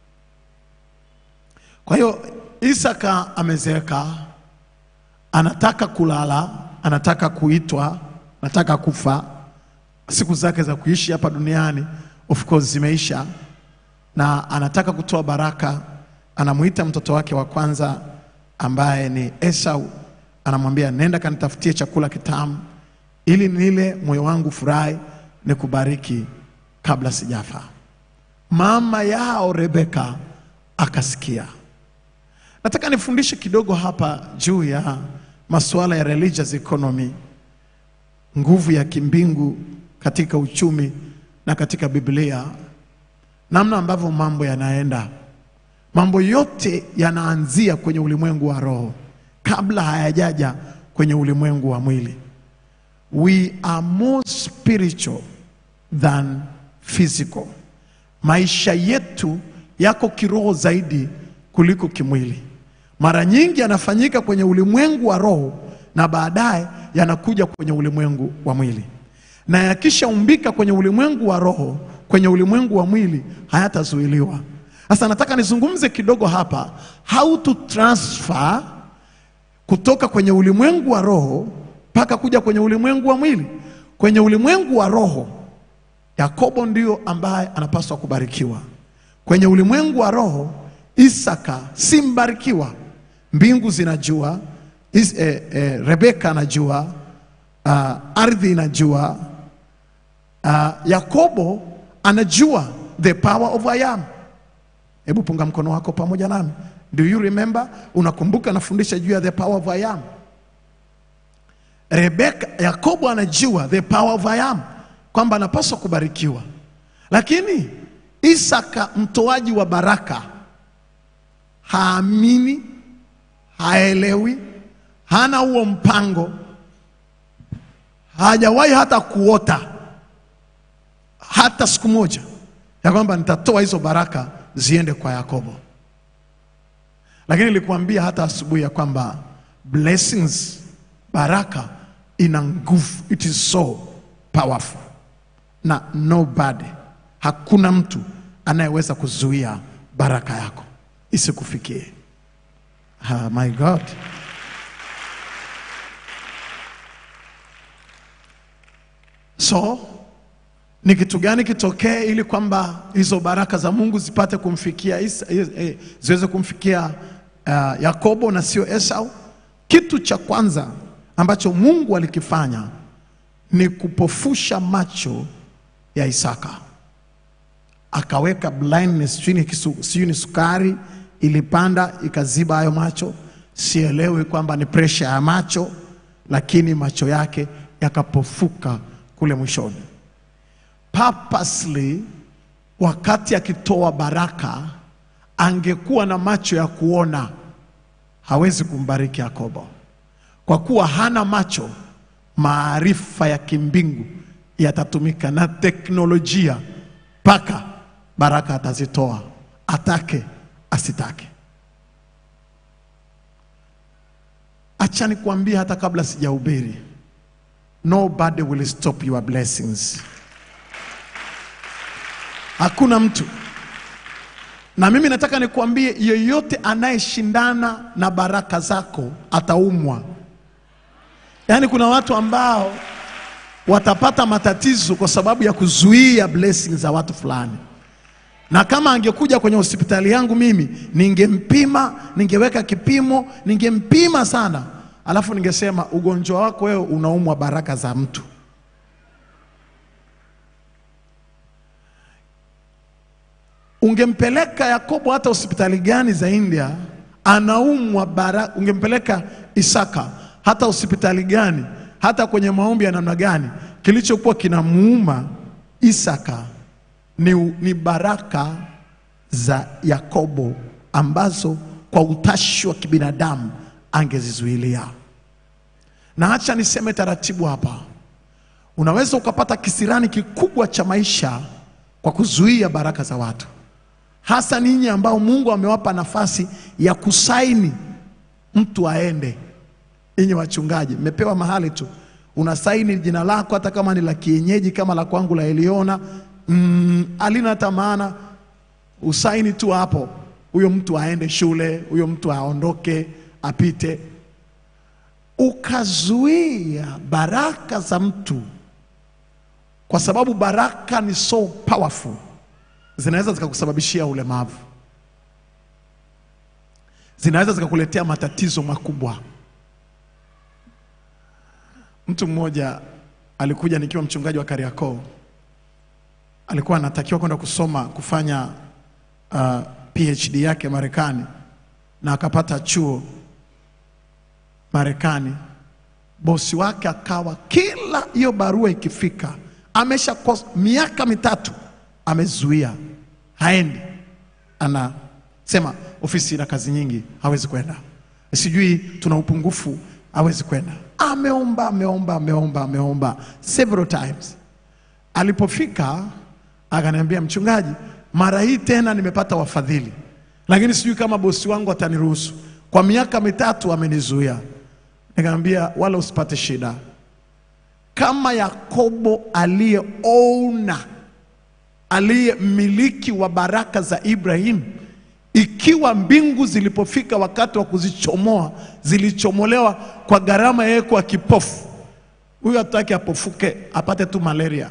Kwa hiyo Isaka amezeeka, anataka kulala, anataka kuitwa, anataka kufa. Siku zake za kuishi hapa duniani of course zimeisha, na anataka kutoa baraka. Anamwita mtoto wake wa kwanza ambaye ni Esau, anamwambia nenda kanitafutie chakula kitamu ili nile moyo wangu furahi, nikubariki kabla sijafa. Mama yao Rebeka akasikia. Nataka nifundishe kidogo hapa juu ya masuala ya religious economy, nguvu ya kimbingu katika uchumi na katika Biblia, namna ambavyo mambo yanaenda. Mambo yote yanaanzia kwenye ulimwengu wa roho kabla hayajaja kwenye ulimwengu wa mwili. We are more spiritual than physical. Maisha yetu yako kiroho zaidi kuliko kimwili. Mara nyingi yanafanyika kwenye ulimwengu wa roho na baadaye yanakuja kwenye ulimwengu wa mwili, na yakishaumbika kwenye ulimwengu wa roho, kwenye ulimwengu wa mwili hayatazuiliwa. Sasa nataka nizungumze kidogo hapa how to transfer kutoka kwenye ulimwengu wa roho mpaka kuja kwenye ulimwengu wa mwili. Kwenye ulimwengu wa roho, Yakobo ndio ambaye anapaswa kubarikiwa. Kwenye ulimwengu wa roho, Isaka si mbarikiwa. Mbingu zinajua is, eh, eh, Rebeka anajua uh, ardhi inajua uh, Yakobo anajua the power of I am. Hebu punga mkono wako pamoja nami. Do you remember? Unakumbuka nafundisha juu ya the power of I am. Rebeka, Yakobo anajua the power of I am kwamba anapaswa kubarikiwa, lakini Isaka mtoaji wa baraka haamini, haelewi, hana huo mpango, hajawahi hata kuota hata siku moja ya kwamba nitatoa hizo baraka ziende kwa Yakobo. Lakini nilikuambia hata asubuhi ya kwamba blessings, baraka ina nguvu, it is so powerful, na nobody, hakuna mtu anayeweza kuzuia baraka yako isikufikie. Ah, my God. So ni kitu gani kitokee ili kwamba hizo baraka za Mungu zipate kumfikia Isa, eh, eh, ziweze kumfikia uh, Yakobo na sio Esau? Kitu cha kwanza ambacho Mungu alikifanya ni kupofusha macho ya Isaka, akaweka blindness, sijui ni kisu- sijui ni sukari ilipanda ikaziba hayo macho, sielewi kwamba ni presha ya macho, lakini macho yake yakapofuka kule mwishoni purposely wakati akitoa baraka angekuwa na macho ya kuona, hawezi kumbariki Yakobo kwa kuwa hana macho. Maarifa ya kimbingu yatatumika na teknolojia mpaka baraka atazitoa, atake asitake. Acha nikwambie, hata kabla sijahubiri, nobody will stop your blessings. Hakuna mtu. Na mimi nataka nikuambie, yeyote anayeshindana na baraka zako ataumwa. Yaani kuna watu ambao watapata matatizo kwa sababu ya kuzuia blessings za watu fulani, na kama angekuja kwenye hospitali yangu mimi, ningempima, ningeweka kipimo, ningempima sana, alafu ningesema ugonjwa wako wewe unaumwa baraka za mtu. Ungempeleka Yakobo hata hospitali gani za India, anaumwa bara. Ungempeleka Isaka hata hospitali gani, hata kwenye maombi ya namna gani, kilichokuwa kinamuuma Isaka ni, ni baraka za Yakobo ambazo kwa utashi wa kibinadamu angezizuilia. Na acha niseme taratibu hapa, unaweza ukapata kisirani kikubwa cha maisha kwa kuzuia baraka za watu hasa ninyi ambao Mungu amewapa nafasi ya kusaini mtu aende. Ninyi wachungaji, mmepewa mahali tu unasaini jina lako, hata kama ni la kienyeji kama la kwangu la Eliona, mm, alina hata maana, usaini tu hapo, huyo mtu aende shule, huyo mtu aondoke, apite. Ukazuia baraka za mtu, kwa sababu baraka ni so powerful zinaweza zikakusababishia ulemavu, zinaweza zikakuletea matatizo makubwa. Mtu mmoja alikuja nikiwa mchungaji wa Kariakoo, alikuwa anatakiwa kwenda kusoma kufanya uh, PhD yake Marekani na akapata chuo Marekani. Bosi wake akawa kila hiyo barua ikifika, amesha kos- miaka mitatu amezuia, haendi, anasema ofisi ina kazi nyingi, hawezi kwenda, sijui tuna upungufu, hawezi kwenda. Ameomba, ameomba, ameomba, ameomba several times. Alipofika akaniambia, mchungaji, mara hii tena nimepata wafadhili, lakini sijui kama bosi wangu ataniruhusu. Kwa miaka mitatu amenizuia. Nikamwambia, wala usipate shida, kama Yakobo aliyeona aliye mmiliki wa baraka za Ibrahim, ikiwa mbingu zilipofika wakati wa kuzichomoa zilichomolewa kwa gharama yeye kwa kipofu, huyu hataki apofuke apate tu malaria.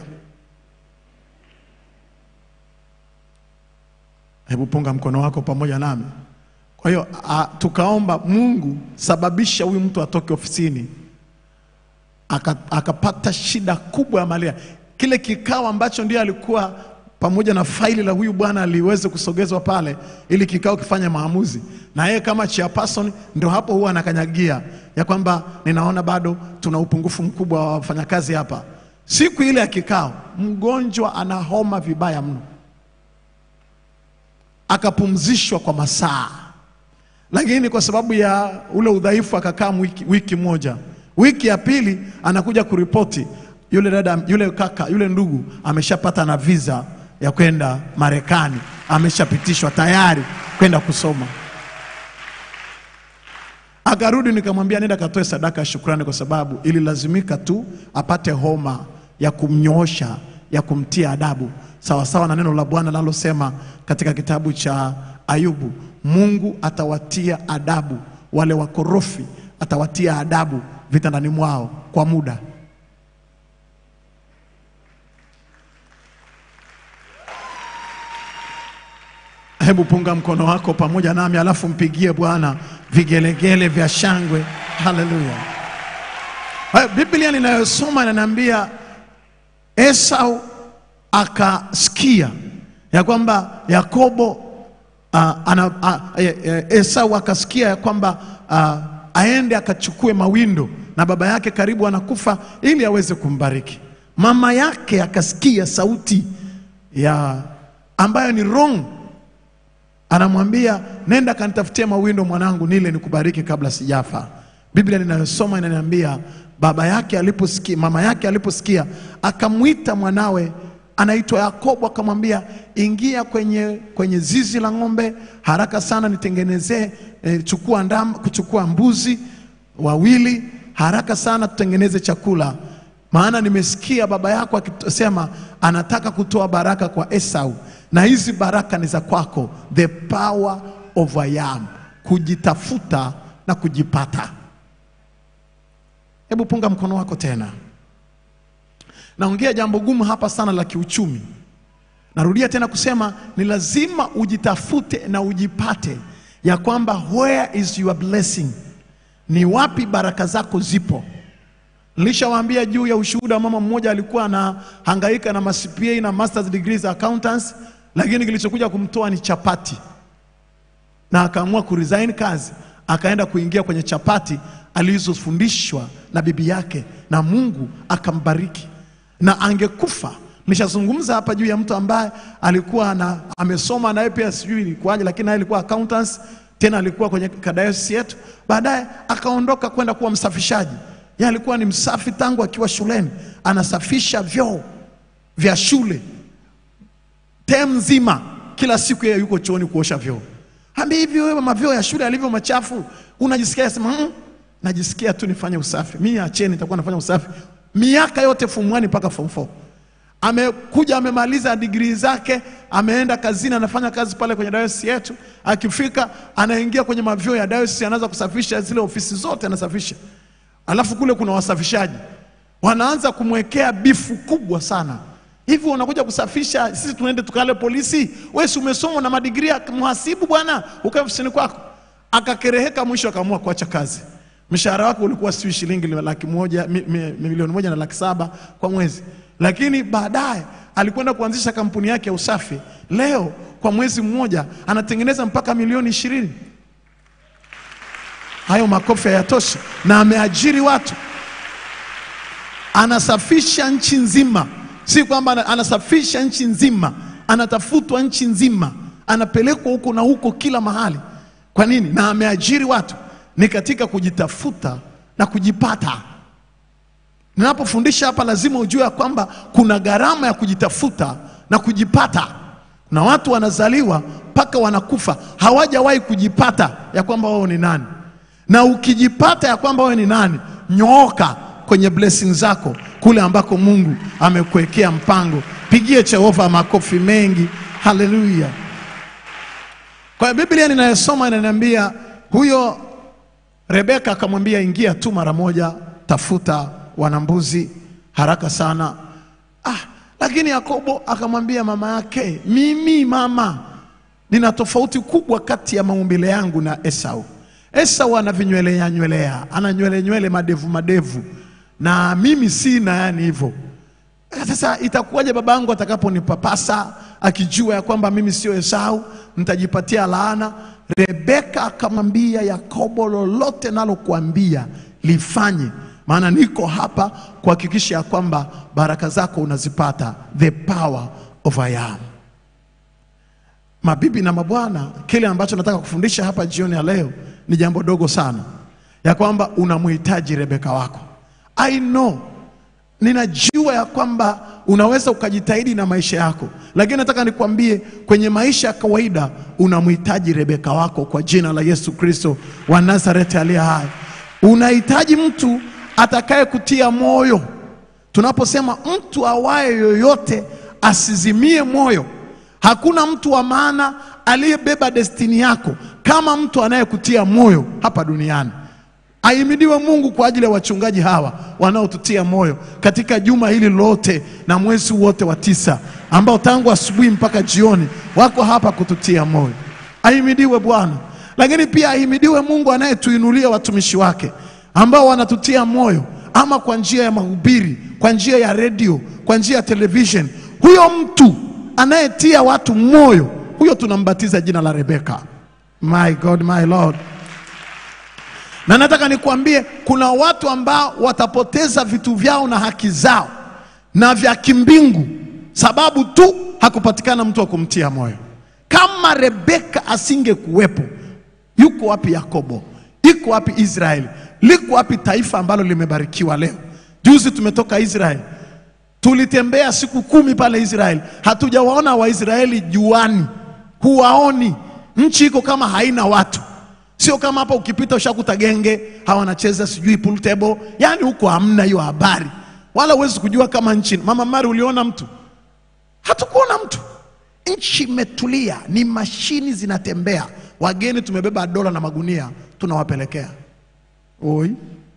Hebu punga mkono wako pamoja nami. Kwa hiyo a- tukaomba Mungu, sababisha huyu mtu atoke ofisini aka- akapata shida kubwa ya malaria. Kile kikao ambacho ndiye alikuwa pamoja na faili la huyu bwana aliweze kusogezwa pale ili kikao kifanye maamuzi, na yeye kama chairperson ndio hapo huwa anakanyagia ya kwamba ninaona bado tuna upungufu mkubwa wa wafanyakazi hapa. Siku ile ya kikao, mgonjwa ana homa vibaya mno, akapumzishwa kwa masaa lakini kwa sababu ya ule udhaifu akakaa wiki, wiki moja. Wiki ya pili anakuja kuripoti yule dada, yule kaka, yule ndugu ameshapata na visa ya kwenda Marekani, ameshapitishwa tayari kwenda kusoma. Akarudi nikamwambia nenda katoe sadaka ya shukrani, kwa sababu ililazimika tu apate homa ya kumnyoosha, ya kumtia adabu, sawasawa na neno la Bwana linalosema katika kitabu cha Ayubu, Mungu atawatia adabu wale wakorofi, atawatia adabu vitandani mwao kwa muda. Hebu punga mkono wako pamoja nami, alafu mpigie Bwana vigelegele vya shangwe. Haleluya! Haya, Biblia ninayosoma inaniambia Esau akasikia ya kwamba Yakobo uh, ana, uh, e, e, Esau akasikia ya kwamba uh, aende akachukue mawindo na baba yake karibu anakufa ili aweze kumbariki. Mama yake akasikia sauti ya ambayo ni wrong anamwambia nenda kanitafutie mawindo mwanangu, nile nikubariki kabla sijafa. Biblia ninayosoma inaniambia baba yake aliposikia, mama yake aliposikia, akamwita mwanawe anaitwa Yakobo, akamwambia ingia kwenye, kwenye zizi la ng'ombe haraka sana, nitengenezee eh, chukua ndama, kuchukua mbuzi wawili haraka sana, tutengeneze chakula, maana nimesikia baba yako akisema anataka kutoa baraka kwa Esau, na hizi baraka ni za kwako, the power of I am, kujitafuta na kujipata. Hebu punga mkono wako tena. Naongea jambo gumu hapa sana la kiuchumi. Narudia tena kusema ni lazima ujitafute na ujipate, ya kwamba where is your blessing, ni wapi baraka zako zipo. Nilishawaambia juu ya ushuhuda wa mama mmoja alikuwa anahangaika na CPA na masters degrees za accountants, lakini kilichokuja kumtoa ni chapati, na akaamua kuresign kazi, akaenda kuingia kwenye chapati alizofundishwa na bibi yake, na Mungu akambariki na angekufa. Nishazungumza hapa juu ya mtu ambaye alikuwa na, amesoma naye pia sijui ilikuwaje, lakini naye alikuwa accountants, tena alikuwa kwenye kadayosisi yetu, baadaye akaondoka kwenda kuwa msafishaji. Yeye alikuwa ni msafi tangu akiwa shuleni, anasafisha vyoo vya shule tem nzima, kila siku yeye yuko chooni kuosha vyoo. Ambia hivi, wewe mavyoo ya shule yalivyo machafu unajisikia? Sema mm, najisikia tu nifanye usafi. Mimi acheni, nitakuwa nafanya usafi miaka yote form 1 mpaka form 4. Amekuja amemaliza digrii zake, ameenda kazini, anafanya kazi pale kwenye dayosisi yetu. Akifika anaingia kwenye mavyoo ya dayosisi, anaanza kusafisha zile ofisi zote, anasafisha. Alafu kule kuna wasafishaji wanaanza kumwekea bifu kubwa sana. Hivi unakuja kusafisha, sisi tunaende tukale polisi? Wewe si umesoma na madigrii ya mhasibu bwana, ukae ofisini kwako. Akakereheka, mwisho akaamua kuacha kazi. Mshahara wake ulikuwa sijui shilingi laki moja mi, mi, milioni moja na laki saba kwa mwezi. lakini baadaye alikwenda kuanzisha kampuni yake ya usafi. Leo kwa mwezi mmoja anatengeneza mpaka milioni ishirini. Hayo makofi hayatoshi, na ameajiri watu, anasafisha nchi nzima. Si kwamba ana- anasafisha nchi nzima, anatafutwa nchi nzima, anapelekwa huko na huko kila mahali. Kwa nini? Na ameajiri watu, ni katika kujitafuta na kujipata. Ninapofundisha hapa, lazima ujue ya kwamba kuna gharama ya kujitafuta na kujipata, na watu wanazaliwa mpaka wanakufa hawajawahi kujipata ya kwamba wao ni nani. Na ukijipata ya kwamba wewe ni nani, nyooka kwenye blessing zako kule ambako Mungu amekuwekea mpango. Pigie Jehova makofi mengi, haleluya. Kwa hiyo Biblia ninayosoma inaniambia huyo Rebeka akamwambia ingia tu mara moja, tafuta wanambuzi haraka sana. Ah, lakini Yakobo akamwambia mama yake, mimi mama, nina tofauti kubwa kati ya maumbile yangu na Esau. Esau ana vinywelea nywelea, ana nywele nywele, madevu madevu, na mimi sina yani hivyo. Sasa itakuwaje babangu atakaponipapasa akijua ya kwamba mimi sio Esau, nitajipatia laana. Rebeka akamwambia Yakobo, lolote nalokuambia lifanye, maana niko hapa kuhakikisha ya kwamba baraka zako unazipata. The power of I am. Mabibi na mabwana, kile ambacho nataka kufundisha hapa jioni ya leo ni jambo dogo sana, ya kwamba unamhitaji Rebeka wako. I know ninajua ya kwamba unaweza ukajitahidi na maisha yako, lakini nataka nikwambie kwenye maisha ya kawaida unamhitaji Rebeka wako kwa jina la Yesu Kristo wa Nazareti aliye hai. Unahitaji mtu atakaye kutia moyo. Tunaposema mtu awaye yoyote asizimie moyo, hakuna mtu wa maana aliyebeba destini yako kama mtu anayekutia moyo hapa duniani. Ahimidiwe Mungu kwa ajili ya wachungaji hawa wanaotutia moyo katika juma hili lote na mwezi wote wa tisa, ambao tangu asubuhi mpaka jioni wako hapa kututia moyo. Ahimidiwe Bwana. Lakini pia ahimidiwe Mungu anayetuinulia watumishi wake ambao wanatutia moyo, ama kwa njia ya mahubiri, kwa njia ya redio, kwa njia ya television. Huyo mtu anayetia watu moyo, huyo tunambatiza jina la Rebeka. My God, my Lord. Na nataka nikwambie kuna watu ambao watapoteza vitu vyao na haki zao na vya kimbingu sababu tu hakupatikana mtu wa kumtia moyo. Kama Rebeka asingekuwepo, yuko wapi Yakobo? Iko wapi Israeli? Liko wapi taifa ambalo limebarikiwa leo? Juzi tumetoka Israeli, tulitembea siku kumi pale Israeli, hatujawaona Waisraeli juani, huwaoni. Nchi iko kama haina watu Sio kama hapa ukipita ushakuta genge hawa wanacheza sijui pool table, yaani huko hamna hiyo habari, wala huwezi kujua kama nchi. Mama Mari, uliona mtu? Hatukuona mtu. Nchi imetulia, ni mashini zinatembea, wageni tumebeba dola na magunia tunawapelekea. Oi,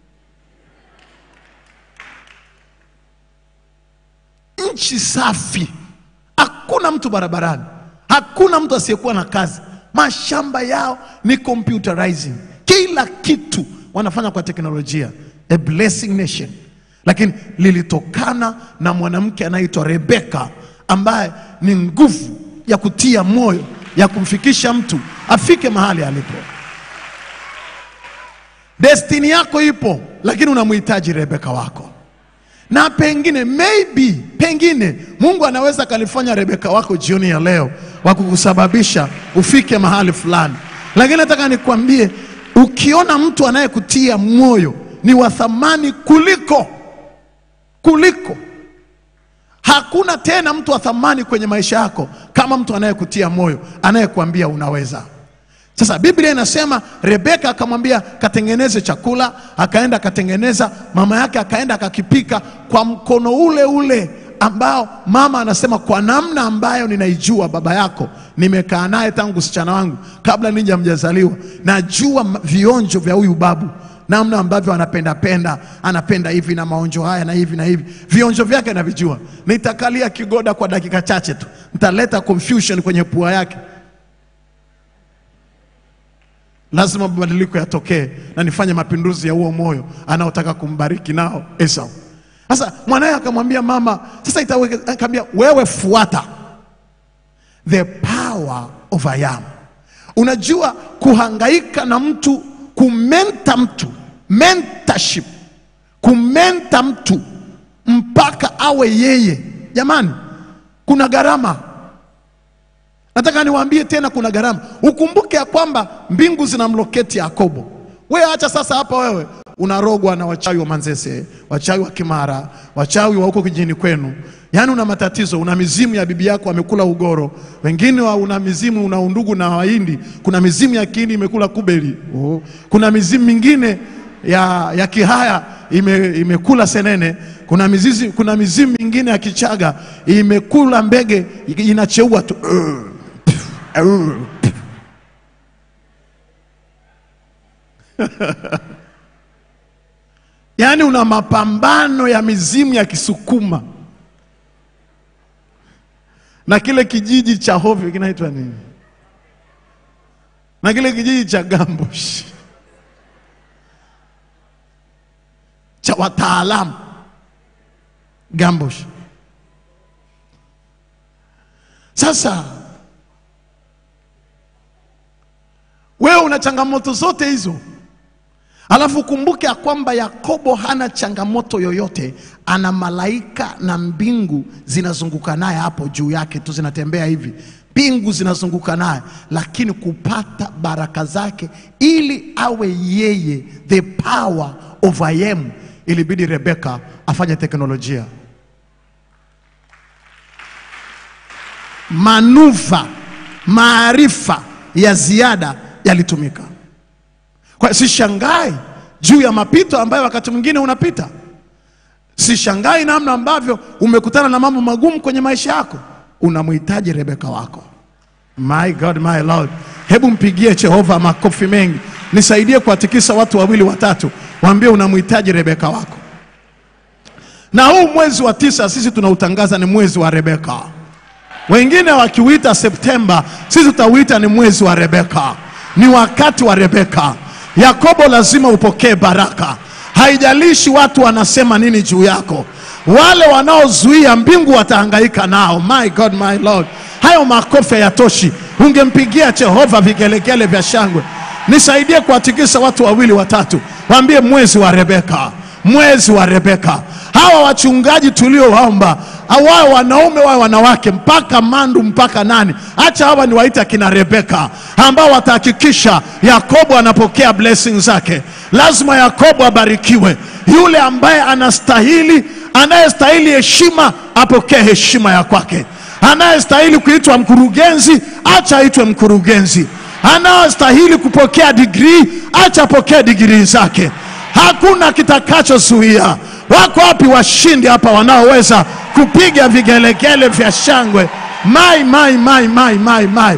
nchi safi, hakuna mtu barabarani, hakuna mtu asiyekuwa na kazi mashamba yao ni computerizing, kila kitu wanafanya kwa teknolojia. A blessing nation, lakini lilitokana na mwanamke anaitwa Rebeka ambaye ni nguvu ya kutia moyo ya kumfikisha mtu afike mahali alipo. Destini yako ipo, lakini unamhitaji Rebeka wako na pengine maybe pengine Mungu anaweza akalifanya Rebeka wako jioni ya leo wa kukusababisha ufike mahali fulani, lakini nataka nikwambie, ukiona mtu anayekutia moyo ni wa thamani kuliko kuliko hakuna tena mtu wa thamani kwenye maisha yako kama mtu anayekutia moyo, anayekuambia unaweza. Sasa Biblia inasema Rebeka akamwambia katengeneze chakula, akaenda akatengeneza, mama yake akaenda akakipika kwa mkono ule ule ambao mama anasema kwa namna ambayo ninaijua baba yako, nimekaa naye tangu usichana wangu kabla ninja mjazaliwa, najua ma- vionjo vya huyu babu namna ambavyo anapenda penda, anapenda hivi na maonjo haya na hivi na hivi, vionjo vyake navijua. Nitakalia kigoda kwa dakika chache tu, nitaleta confusion kwenye pua yake lazima mabadiliko yatokee na nifanye mapinduzi ya huo moyo anaotaka kumbariki nao Esau. Sasa mwanaye akamwambia mama, sasa itaweke, akamwambia wewe fuata the power of I am. Unajua kuhangaika na mtu, kumenta mtu, mentorship, kumenta mtu mpaka awe yeye. Jamani, kuna gharama. Nataka niwaambie tena, kuna gharama. Ukumbuke ya kwamba mbingu zinamloketi Yakobo. Wewe acha sasa hapa, wewe unarogwa na wachawi wa Manzese, wachawi wa Kimara, wachawi wa huko kijijini kwenu. Yaani una matatizo, una mizimu ya bibi yako amekula ugoro, wengine wa una mizimu, una undugu na Wahindi, kuna mizimu ya Kihindi imekula kubeli, oh. kuna mizimu mingine ya, ya Kihaya ime, imekula senene, kuna mizizi, kuna mizimu mingine ya Kichaga imekula mbege inacheua tu yaani una mapambano ya mizimu ya Kisukuma na kile kijiji cha hovyo kinaitwa nini, na kile kijiji cha Gambosh cha wataalamu Gambosh. Sasa wewe una changamoto zote hizo, alafu kumbuke ya kwamba Yakobo hana changamoto yoyote, ana malaika na mbingu zinazunguka naye hapo juu yake tu, zinatembea hivi, mbingu zinazunguka naye, lakini kupata baraka zake ili awe yeye, the power of I am, ilibidi Rebeka afanye teknolojia manuva maarifa ya ziada yalitumika. Kwa sishangai juu ya mapito ambayo wakati mwingine unapita. Sishangai namna ambavyo umekutana na mambo magumu kwenye maisha yako. Unamhitaji Rebeka wako. My God, my Lord, hebu mpigie Jehova makofi mengi, nisaidie kuwatikisa watu wawili watatu, waambie unamhitaji Rebeka wako. Na huu mwezi wa tisa sisi tunautangaza ni mwezi wa Rebeka. Wengine wakiuita Septemba, sisi tutauita ni mwezi wa Rebeka, ni wakati wa Rebeka. Yakobo lazima upokee baraka, haijalishi watu wanasema nini juu yako. Wale wanaozuia mbingu watahangaika nao. My God, my Lord, hayo makofi hayatoshi. Ungempigia Jehova vigelegele vya shangwe. Nisaidie kuwatikisa watu wawili watatu, waambie mwezi wa Rebeka, mwezi wa Rebeka. Hawa wachungaji tuliowaomba wawe wanaume wawe wanawake, mpaka mandu mpaka nani, acha hawa ni waita kina Rebeka ambao watahakikisha Yakobo anapokea blessing zake. Lazima Yakobo abarikiwe. Yule ambaye anastahili, anayestahili heshima apokee heshima ya kwake. Anayestahili kuitwa mkurugenzi, acha aitwe mkurugenzi. Anayestahili kupokea digrii, acha apokee digrii zake. Hakuna kitakachozuia. Wako wapi washindi hapa wanaoweza kupiga vigelegele vya shangwe? Mai, mai, mai, mai, mai, mai.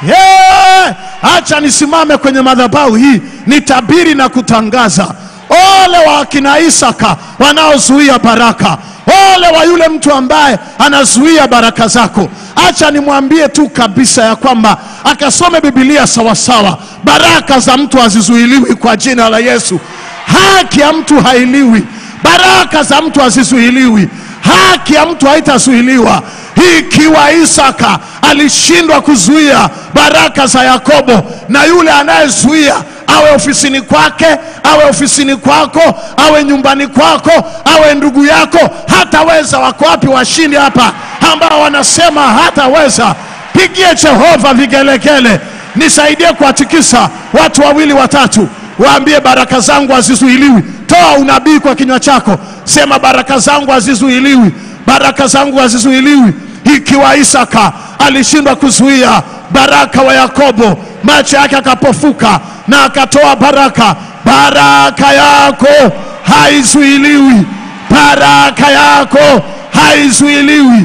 Yeah! Acha nisimame kwenye madhabahu hii nitabiri na kutangaza, ole wa akina Isaka wanaozuia baraka, ole wa yule mtu ambaye anazuia baraka zako. Acha nimwambie tu kabisa ya kwamba akasome Biblia sawasawa. Baraka za mtu hazizuiliwi kwa jina la Yesu. Haki ya mtu hailiwi, baraka za mtu hazizuiliwi, haki ya mtu haitazuiliwa. Ikiwa Isaka alishindwa kuzuia baraka za Yakobo, na yule anayezuia awe ofisini kwake, awe ofisini kwako, awe nyumbani kwako, awe ndugu yako, hataweza. Wako wapi washindi hapa ambao wanasema hataweza? Pigie Jehova vigelegele, nisaidie kuwatikisa watu wawili watatu, waambie baraka zangu hazizuiliwi. Toa unabii kwa kinywa chako, sema baraka zangu hazizuiliwi, baraka zangu hazizuiliwi. Ikiwa Isaka alishindwa kuzuia baraka wa Yakobo, macho yake akapofuka na akatoa baraka, baraka yako haizuiliwi, baraka yako haizuiliwi,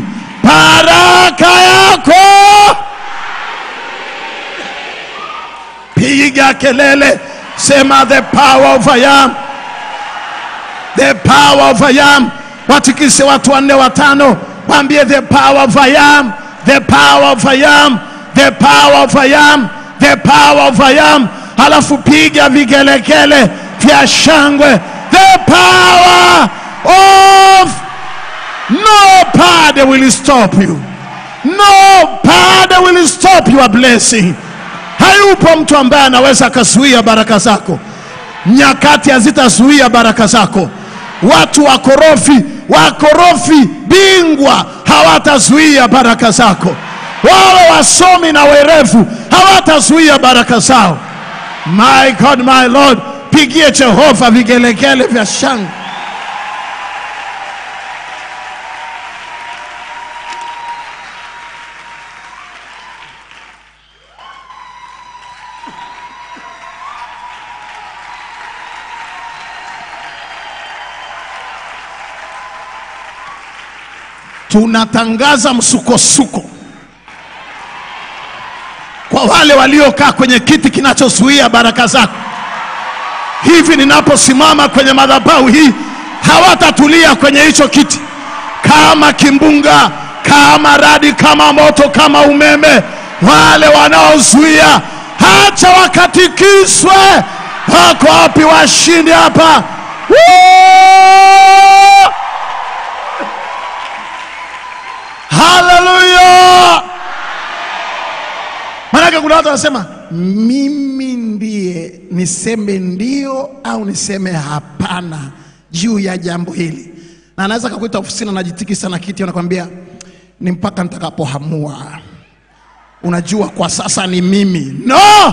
baraka yako. Piga kelele, sema the power of I am, the power of I am. Watikise watu wanne watano, waambie the power of I am, the power of I am, the power of I am, the power of I am. Halafu piga vigelegele vya shangwe, the power of nobody will stop you. Nobody will stop your blessing. Hayupo mtu ambaye anaweza akazuia baraka zako. Nyakati hazitazuia baraka zako. Watu wakorofi, wakorofi bingwa hawatazuia baraka zako. Wale wasomi na werevu hawatazuia baraka zao. My God, my Lord, pigie Jehova vigelegele vya shangwe. tunatangaza msukosuko kwa wale waliokaa kwenye kiti kinachozuia baraka zako. Hivi ninaposimama kwenye madhabahu hii, hawatatulia kwenye hicho kiti, kama kimbunga, kama radi, kama moto, kama umeme. Wale wanaozuia, hacha wakatikiswe. Wako wapi washindi hapa? Woo! Haleluya! Maanake kuna watu wanasema mimi ndiye niseme ndio au niseme hapana juu ya jambo hili, na anaweza kakuita ofisini, anajitikisa na kiti, anakwambia ni mpaka nitakapohamua. Unajua, kwa sasa ni mimi. No,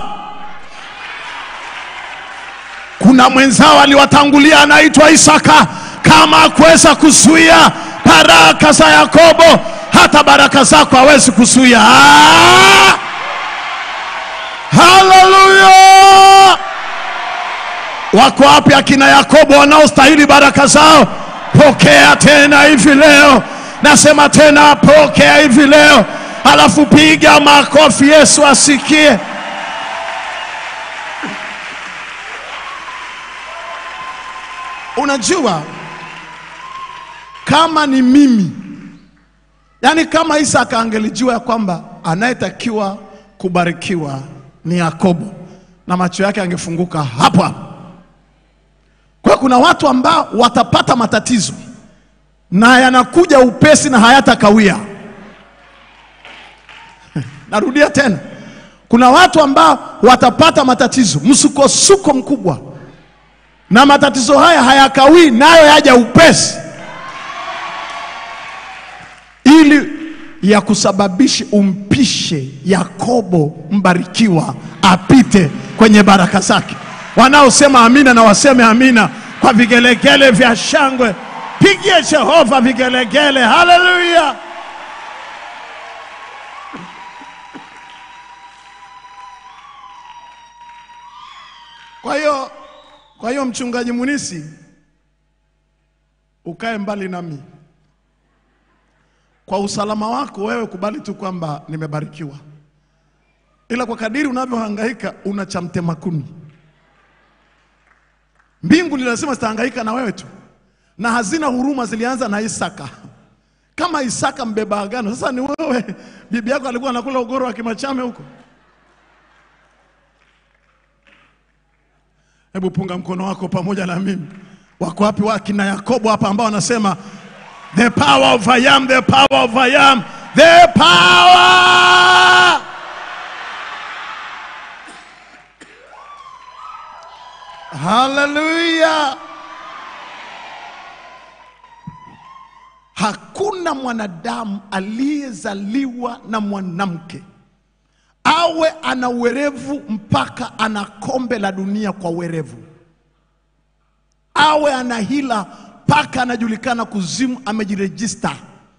kuna mwenzao aliwatangulia anaitwa Isaka, kama akuweza kuzuia baraka za Yakobo, hata baraka zako hawezi kuzuia. Ah! Haleluya! Wako wapi akina Yakobo wanaostahili baraka zao? Pokea tena hivi leo, nasema tena, pokea hivi leo, alafu piga makofi, Yesu asikie. Unajua, kama ni mimi, yaani kama Isaka angelijua ya kwamba anayetakiwa kubarikiwa ni Yakobo, na macho yake angefunguka hapo hapo. Kwa hiyo kuna watu ambao watapata matatizo na yanakuja upesi na hayatakawia. Narudia tena, kuna watu ambao watapata matatizo, msukosuko mkubwa, na matatizo haya hayakawii, nayo yaja upesi, ili ya kusababisha umpishe Yakobo mbarikiwa apite kwenye baraka zake. Wanaosema amina na waseme amina kwa vigelegele vya shangwe. Pigie Jehova vigelegele, haleluya! Kwa hiyo, kwa hiyo mchungaji Munisi, ukae mbali nami kwa usalama wako wewe, kubali tu kwamba nimebarikiwa, ila kwa kadiri unavyohangaika una cha mtema kuni. Mbingu ni lazima zitahangaika na wewe tu, na hazina huruma zilianza na Isaka. Kama Isaka mbeba agano, sasa ni wewe. Bibi yako alikuwa anakula ugoro wa kimachame huko. Hebu punga mkono wako pamoja na mimi. Wako wapi wakina Yakobo hapa ambao wanasema The power of I am, the power of I am, the power. Hallelujah. Hakuna mwanadamu aliyezaliwa na mwanamke awe ana uwerevu mpaka ana kombe la dunia kwa uwerevu, awe ana hila mpaka anajulikana kuzimu, amejirejista,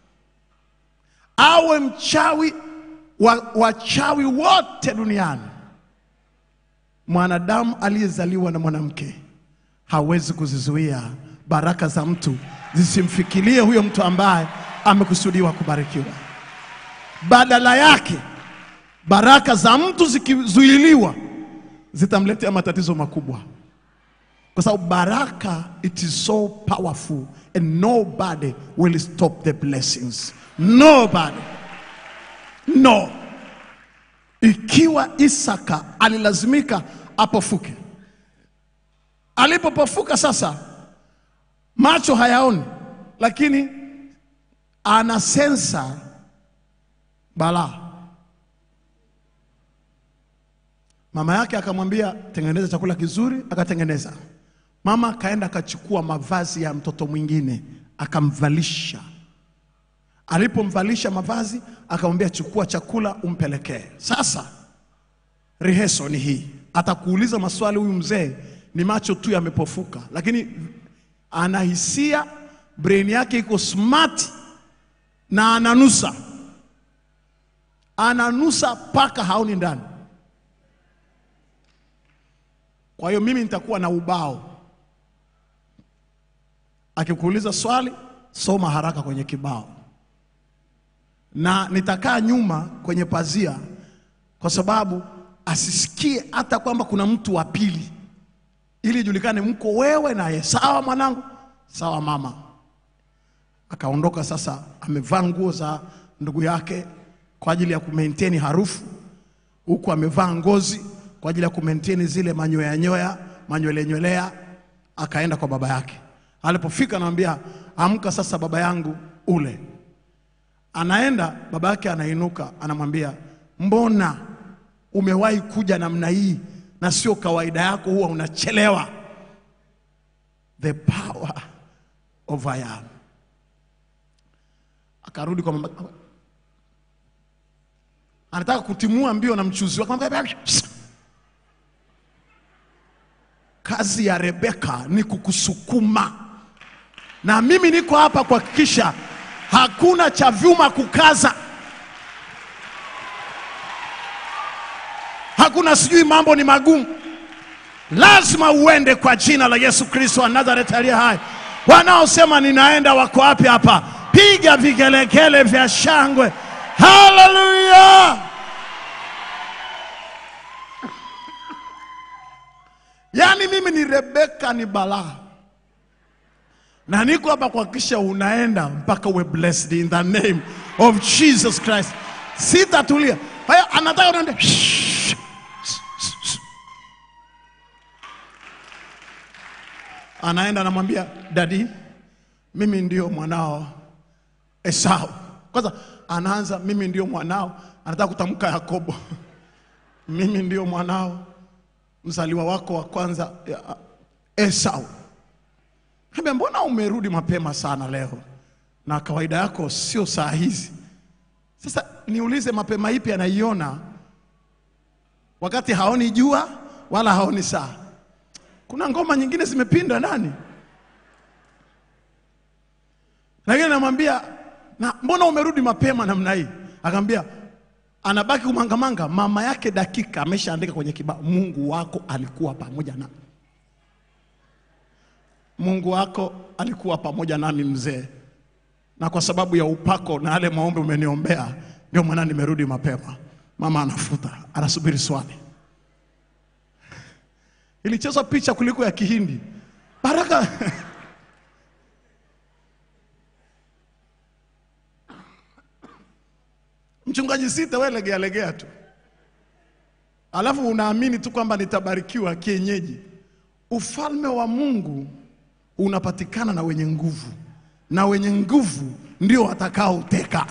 awe mchawi wa wachawi wote duniani. Mwanadamu aliyezaliwa na mwanamke hawezi kuzizuia baraka za mtu zisimfikirie huyo mtu ambaye amekusudiwa kubarikiwa. Badala yake, baraka za mtu zikizuiliwa zitamletea matatizo makubwa kwa sababu baraka it is so powerful and nobody will stop the blessings nobody no ikiwa isaka alilazimika apofuke alipopofuka sasa macho hayaoni, lakini ana sensa balaa. Mama yake akamwambia tengeneza chakula kizuri, akatengeneza. Mama akaenda akachukua mavazi ya mtoto mwingine akamvalisha. Alipomvalisha mavazi, akamwambia chukua chakula umpelekee. Sasa reheso ni hii, atakuuliza maswali huyu mzee, ni macho tu yamepofuka, lakini ana hisia, brain yake iko smart na ananusa, ananusa paka haoni ndani. Kwa hiyo mimi nitakuwa na ubao, akikuuliza swali soma haraka kwenye kibao, na nitakaa nyuma kwenye pazia, kwa sababu asisikie hata kwamba kuna mtu wa pili, ili ijulikane mko wewe naye. Sawa mwanangu, sawa mama. Akaondoka sasa, amevaa nguo za ndugu yake kwa ajili ya kumaintain harufu, huku amevaa ngozi kwa ajili ya kumaintain zile manyoya nyoya manywele nywelea. Akaenda kwa baba yake. Alipofika anamwambia amka sasa, baba yangu ule. Anaenda baba yake anainuka, anamwambia mbona umewahi kuja namna hii na sio kawaida yako, huwa unachelewa. The power of I am. Akarudi kwa mama, anataka kutimua mbio na mchuzi wake. Akamwambia, "Psst." Kazi ya Rebeka ni kukusukuma, na mimi niko hapa kuhakikisha hakuna cha vyuma kukaza, hakuna sijui mambo ni magumu. Lazima uende kwa jina la Yesu Kristo wa Nazareti aliye hai. Wanaosema ninaenda wako wapi hapa? Piga vigelegele vya shangwe, haleluya! Yaani mimi ni Rebeka, ni balaa, na niko hapa kuhakikisha unaenda mpaka uwe blessed in the name of Jesus Christ. Sitatulia. Haya, anataka unaende anaenda anamwambia dadi, mimi ndio mwanao Esau. Kwanza anaanza mimi ndio mwanao, anataka kutamka Yakobo mimi ndio mwanao mzaliwa wako wa kwanza ya- Esau. Ambia, mbona umerudi mapema sana leo, na kawaida yako sio saa hizi? Sasa niulize, mapema ipi anaiona wakati haoni jua wala haoni saa? Kuna ngoma nyingine zimepinda nani, lakini namwambia na mbona umerudi mapema namna hii? Akamwambia anabaki kumangamanga. Mama yake dakika ameshaandika kwenye kibao, Mungu wako alikuwa pamoja na Mungu wako alikuwa pamoja nami mzee, na kwa sababu ya upako na yale maombi umeniombea, ndio maana nimerudi mapema. Mama anafuta, anasubiri swali. Ilichezwa picha kuliko ya Kihindi. Baraka mchungaji sita, wewe legea legea tu, alafu unaamini tu kwamba nitabarikiwa kienyeji. Ufalme wa Mungu unapatikana na wenye nguvu, na wenye nguvu ndio watakaoteka.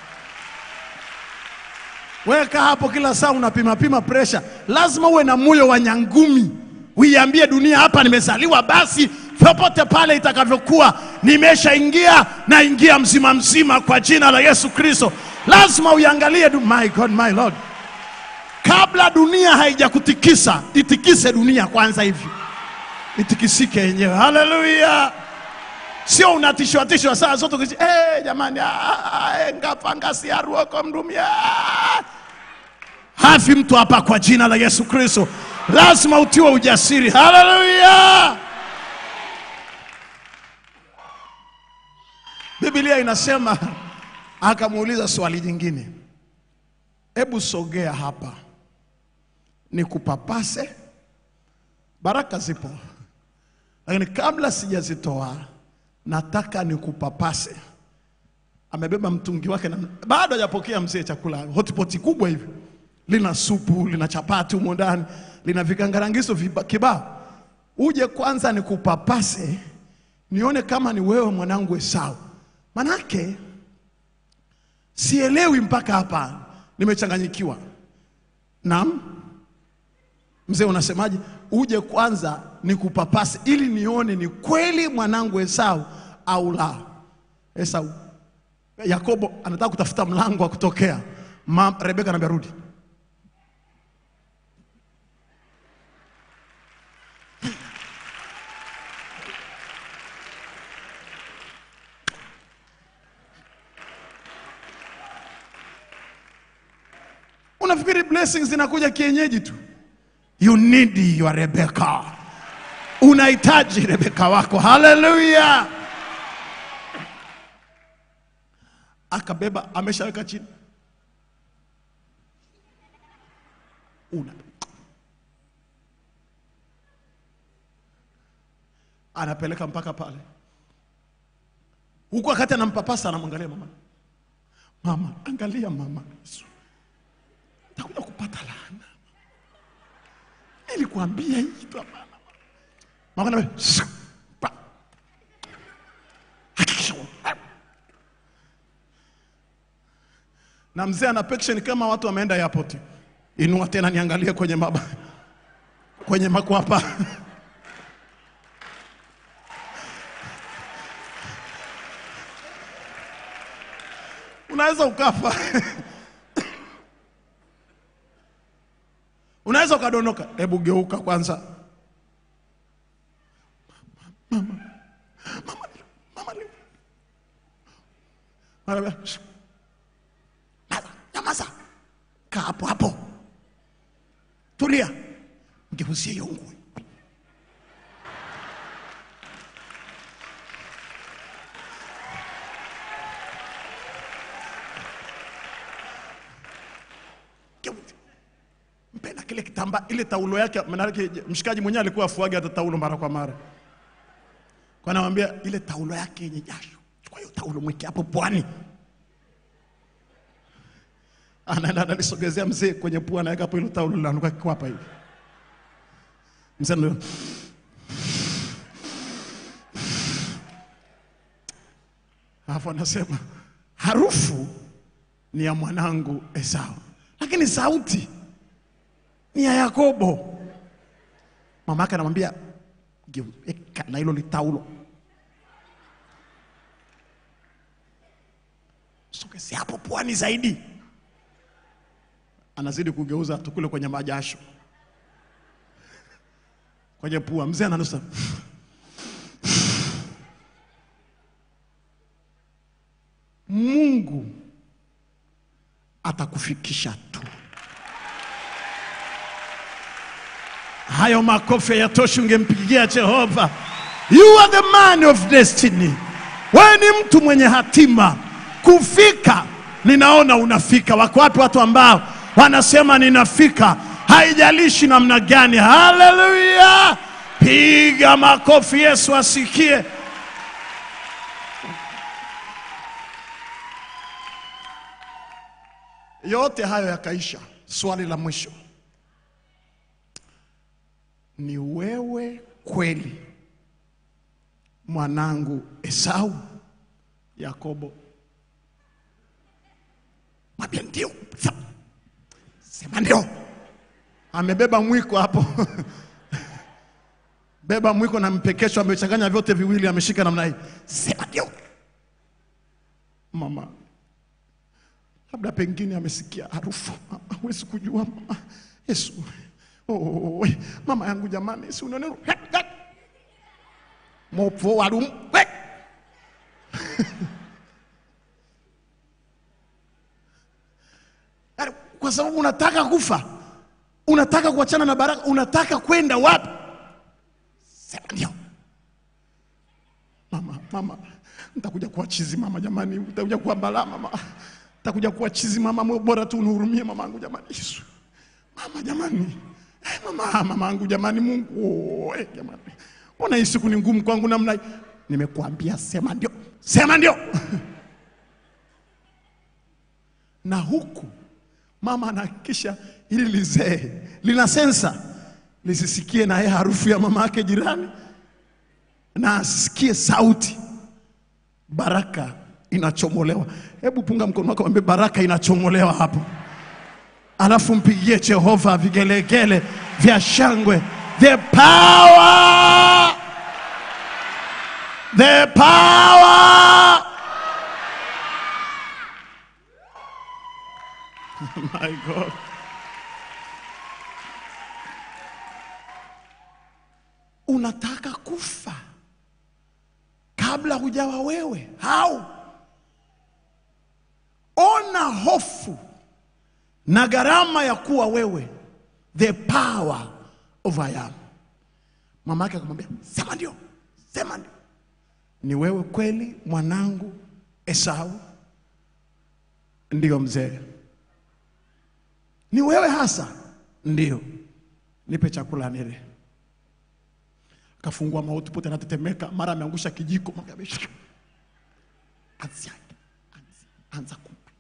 Weka hapo kila saa unapima pima presha. Lazima uwe na moyo wa nyangumi, uiambie dunia, hapa nimezaliwa, basi popote pale itakavyokuwa, nimeshaingia na ingia mzima mzima kwa jina la Yesu Kristo. Lazima uiangalie du my God, my Lord, kabla dunia haijakutikisa, itikise dunia kwanza hivi itikisike yenyewe. Haleluya! Sio unatishwa tishwa saa zote ukisi, eh jamani, ah, eh, ngapanga siaruoko mdumia hafi mtu hapa kwa jina la Yesu Kristo. Lazima utiwe ujasiri. Haleluya! Biblia inasema akamuuliza swali jingine, hebu sogea hapa nikupapase. Baraka zipo lakini kabla sijazitoa nataka nikupapase. Amebeba mtungi wake na bado hajapokea mzee chakula, hotpot kubwa hivi, lina supu, lina chapati humo ndani, lina vikangarangiso viba- kibao. Uje kwanza nikupapase, nione kama ni wewe mwanangu Esau. Manake sielewi mpaka hapa, nimechanganyikiwa. Naam, mzee, unasemaje? Uje kwanza nikupapase ili nione ni kweli mwanangu Esau au la. Esau, Yakobo anataka kutafuta mlango wa kutokea. Ma, Rebeka anambia rudi. Unafikiri blessings zinakuja kienyeji tu? You need your Rebecca. Unahitaji Rebeka wako. Haleluya! Akabeba, ameshaweka chini. Una anapeleka mpaka pale huku, wakati anampapasa anamwangalia mama, mama, angalia mama, Yesu takuja kupata laana. Nilikuambia hii tu hapana. Mama anambia, "Shh, pa." Hakikisha wa- na mzee ana pection kama watu wameenda airport. Inua tena niangalie kwenye maba kwenye makwapa unaweza ukafa unaweza ukadondoka. Hebu geuka kwanza, mama, mama, mama, mama, mama, shh. Nyamaza, nyamaza, kaa hapo hapo, tulia, mgeuzie hiyo ngui. Geuzie. Mpe na kile kitamba, ile taulo yake, maanake mshikaji mwenyewe alikuwa afuage hata taulo mara kwa mara, kwa anamwambia ile taulo yake yenye jasho, chukua hiyo taulo mweke hapo pwani anaenda analisogezea mzee kwenye pua, anaweka hapo hilo taulo linanuka kikwapa hivi. Mzee ndio alafu anasema harufu ni ya mwanangu Esau, lakini sauti ni ya Yakobo. Mama yake anamwambia geuka na hilo litaulo, sogezea hapo pwani zaidi anazidi kugeuza tukule kwenye majasho kwenye pua. Mzee ananusa Mungu atakufikisha tu. Hayo makofi yatoshi, ungempigia Jehova. You are the man of destiny. Wewe ni mtu mwenye hatima kufika. Ninaona unafika. Wako wapi watu ambao wanasema ninafika, haijalishi namna gani? Haleluya! Piga makofi, Yesu asikie. Yote hayo yakaisha. Swali la mwisho ni wewe kweli mwanangu Esau? Yakobo mwambie ndio, Sa- sema ndio. Amebeba mwiko hapo beba mwiko na mpekesho, amechanganya vyote viwili, ameshika namna hii, sema ndio. Mama labda pengine amesikia harufu, hawezi kujua mama. Yesu, oh, we, mama yangu jamani, si unaona mopo walum we. Yaani, kwa sababu unataka kufa, unataka kuachana na baraka, unataka kwenda wapi? Sema ndio. Mama, mama, nitakuja kuwa chizi mama, jamani, nitakuja kuwa balaa mama, nitakuja kuwa chizi mama, mwe bora tu unihurumie mama yangu jamani, Yesu, mama jamani, eh, mama, mama yangu jamani, Mungu oh, eh, jamani, mbona hii siku ni ngumu kwangu namna hii? Nimekuambia sema ndio, sema ndio. na huku mama anahakikisha ili lizee lina sensa lisisikie naye harufu ya mama yake jirani na asikie sauti, baraka inachomolewa. Hebu punga mkono wako, mwambie baraka inachomolewa hapo, alafu mpigie Jehova vigelegele vya shangwe. The power, the power. My God. Unataka kufa kabla hujawa wewe? How? Ona hofu na gharama ya kuwa wewe, the power of I am. Mama yake akamwambia, sema ndio, sema ndio. Ni wewe kweli mwanangu Esau? Ndio mzee. Ni wewe hasa? Ndio. Nipe chakula nile. Akafungua mauti pote, anatetemeka, mara ameangusha kijiko, mara ameshika. Anza, anza, anza kumpa.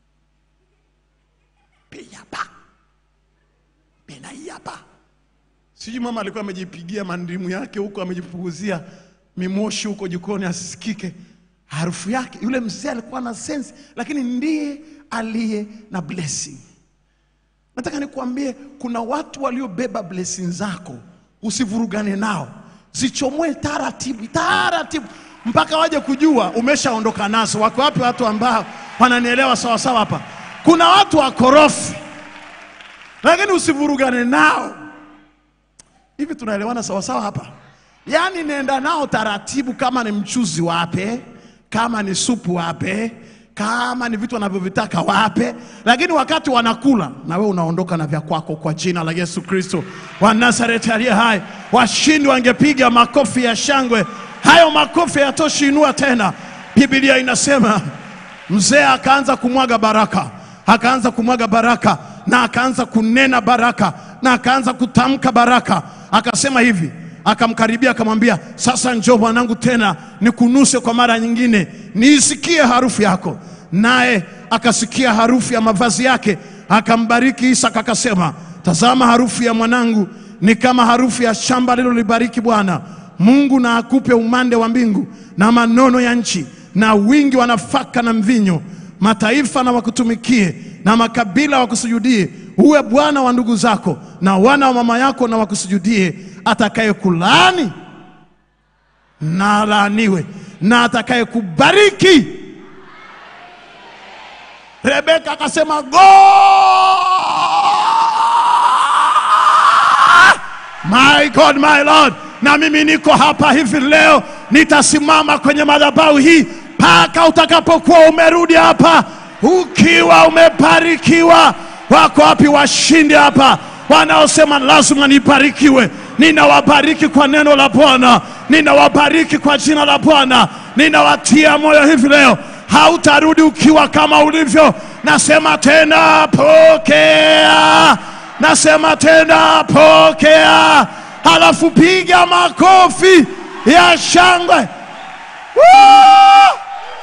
Pia hapa. Pena hii hapa. Sijui mama alikuwa amejipigia mandimu yake huko, amejipunguzia mimoshi huko jikoni asisikike harufu yake. Yule mzee alikuwa na sense, lakini ndiye aliye na blessing. Nataka nikuambie kuna watu waliobeba blessing zako, usivurugane nao, zichomoe taratibu taratibu mpaka waje kujua umeshaondoka nazo. Wako wapi watu ambao wananielewa sawa sawa hapa? Kuna watu wakorofi, lakini usivurugane nao. Hivi tunaelewana sawa sawa hapa? Yaani nenda nao taratibu, kama ni mchuzi wape, kama ni supu wape, kama ni vitu wanavyovitaka wape, lakini wakati wanakula na wewe unaondoka na vya kwako, kwa jina la Yesu Kristo wa Nazareti aliye hai. Washindi wangepiga makofi ya shangwe, hayo makofi hayatoshi, inua tena. Biblia inasema mzee akaanza kumwaga baraka, akaanza kumwaga baraka na akaanza kunena baraka na akaanza kutamka baraka, akasema hivi akamkaribia akamwambia, sasa njoo mwanangu, tena nikunuse kwa mara nyingine, niisikie harufu yako. Naye akasikia harufu ya mavazi yake, akambariki Isaka akasema, tazama, harufu ya mwanangu ni kama harufu ya shamba lililolibariki Bwana Mungu, na akupe umande wa mbingu na manono ya nchi na wingi wa nafaka na mvinyo. Mataifa na wakutumikie na makabila wakusujudie. Uwe bwana wa ndugu zako na wana wa mama yako na wakusujudie. Atakaye kulaani na alaaniwe, na atakaye kubariki. Rebeka akasema go My God, my Lord, na mimi niko hapa hivi leo, nitasimama kwenye madhabahu hii mpaka utakapokuwa umerudi hapa ukiwa umebarikiwa. Wako wapi washindi hapa wanaosema lazima nibarikiwe? Ninawabariki kwa neno la Bwana, ninawabariki kwa jina la Bwana, ninawatia moyo hivi leo, hautarudi ukiwa kama ulivyo. Nasema tena pokea, nasema tena pokea, halafu piga makofi ya shangwe. Woo!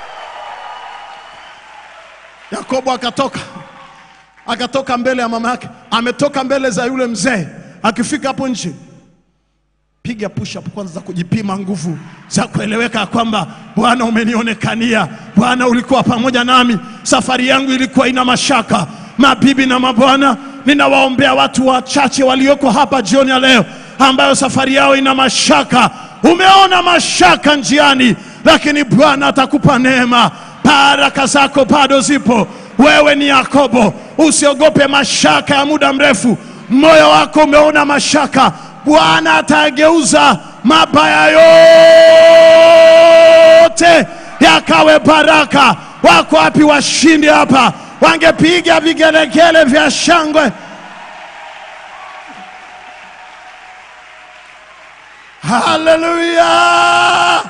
Yakobo akatoka akatoka mbele ya mama yake, ametoka mbele za yule mzee. Akifika hapo nje, piga push up kwanza za kujipima nguvu za kueleweka kwamba Bwana umenionekania, Bwana ulikuwa pamoja nami, safari yangu ilikuwa ina mashaka. Mabibi na mabwana, ninawaombea watu wachache walioko hapa jioni ya leo ambayo safari yao ina mashaka. Umeona mashaka njiani, lakini Bwana atakupa neema. Baraka zako bado zipo. Wewe ni Yakobo, usiogope mashaka ya muda mrefu. Moyo wako umeona mashaka, Bwana atageuza mabaya yote yakawe baraka. Wako wapi washindi hapa? Wangepiga vigelegele vya shangwe. Haleluya!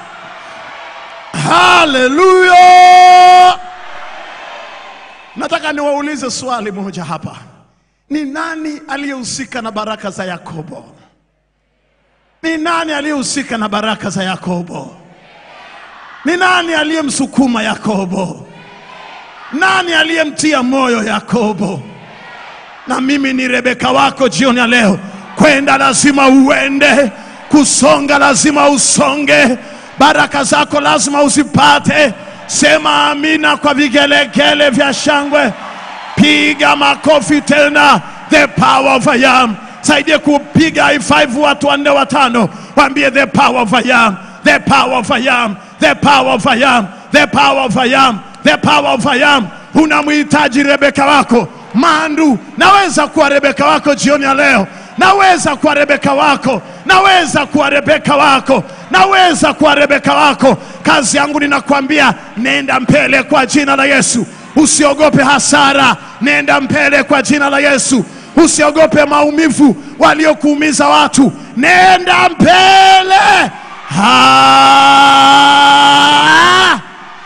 Haleluya! Nataka niwaulize swali moja hapa. Ni nani aliyehusika na baraka za Yakobo? Ni nani aliyehusika na baraka za Yakobo? Ni nani aliyemsukuma Yakobo? Nani aliyemtia moyo Yakobo? Na mimi ni Rebeka wako jioni ya leo, kwenda lazima uende, kusonga lazima usonge, baraka zako lazima uzipate. Sema amina kwa vigelegele vya shangwe, piga makofi tena. The power of I am. Saidie kupiga high five watu wanne watano, waambie the power of I am, the power of I am, the power of I am, the power of I am, the power of I am. Unamhitaji Rebeka wako Mandu, naweza kuwa Rebeka wako jioni ya leo, naweza kuwa Rebeka wako, naweza kuwa Rebeka wako, naweza kuwa Rebeka wako. Kazi yangu ninakwambia, nenda mbele kwa jina la Yesu, usiogope hasara, nenda mbele kwa jina la Yesu, usiogope maumivu waliokuumiza watu, nenda mbele. Ha!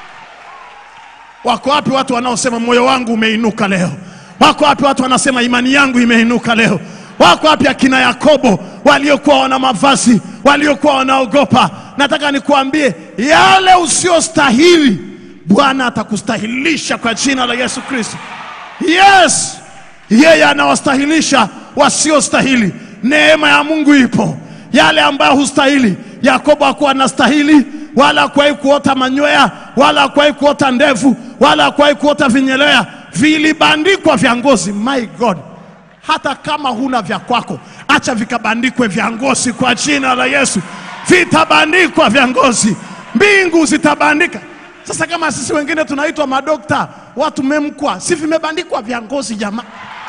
Wako wapi watu wanaosema moyo wangu umeinuka leo? Wako wapi watu wanasema imani yangu imeinuka leo? Wako wapi akina Yakobo waliokuwa wana mavazi, waliokuwa wanaogopa? Nataka nikuambie yale usiostahili, Bwana atakustahilisha kwa jina la Yesu Kristo. Yes, yeye anawastahilisha wasiostahili. Neema ya Mungu ipo, yale ambayo hustahili. Yakobo hakuwa anastahili, wala hakuwahi kuota manywea, wala hakuwahi kuota ndevu, wala hakuwahi kuota vinyelea, vilibandikwa vya ngozi. My God, hata kama huna vya kwako, acha vikabandikwe vya ngozi kwa jina la Yesu. Vitabandikwa vya ngozi, mbingu zitabandika. Sasa kama sisi wengine tunaitwa madokta, watu memkwa, si vimebandikwa vya ngozi jamaa?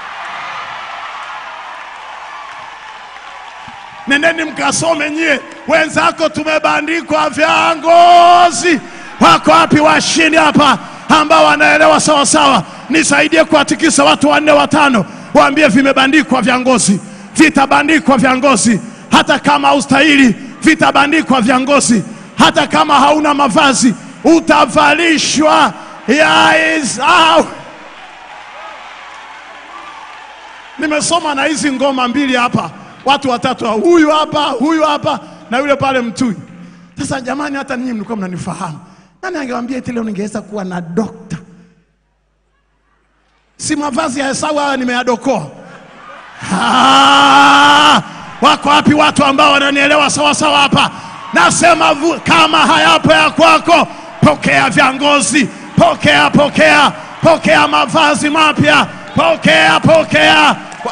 Nendeni mkasome nyie, wenzako tumebandikwa vya ngozi. Wako wapi washindi hapa ambao wanaelewa sawa sawa? Nisaidie kuwatikisa watu wanne watano, waambie vimebandikwa vya ngozi, vitabandikwa vya ngozi. Hata kama haustahili, vitabandikwa vya ngozi. Hata kama hauna mavazi, utavalishwa ya Esau. Nimesoma na hizi ngoma mbili hapa, watu watatu, huyu hapa, huyu hapa na yule pale mtui. Sasa jamani, hata ninyi mlikuwa mnanifahamu. Nani angewambia eti leo ningeweza kuwa na dokta? Si mavazi ya Esau haya nimeyadokoa. Ah, wako wapi watu ambao wananielewa sawa sawa hapa? Nasema vu- kama hayapo ya kwako, pokea vya ngozi, pokea, pokea, pokea mavazi mapya, pokea, pokea.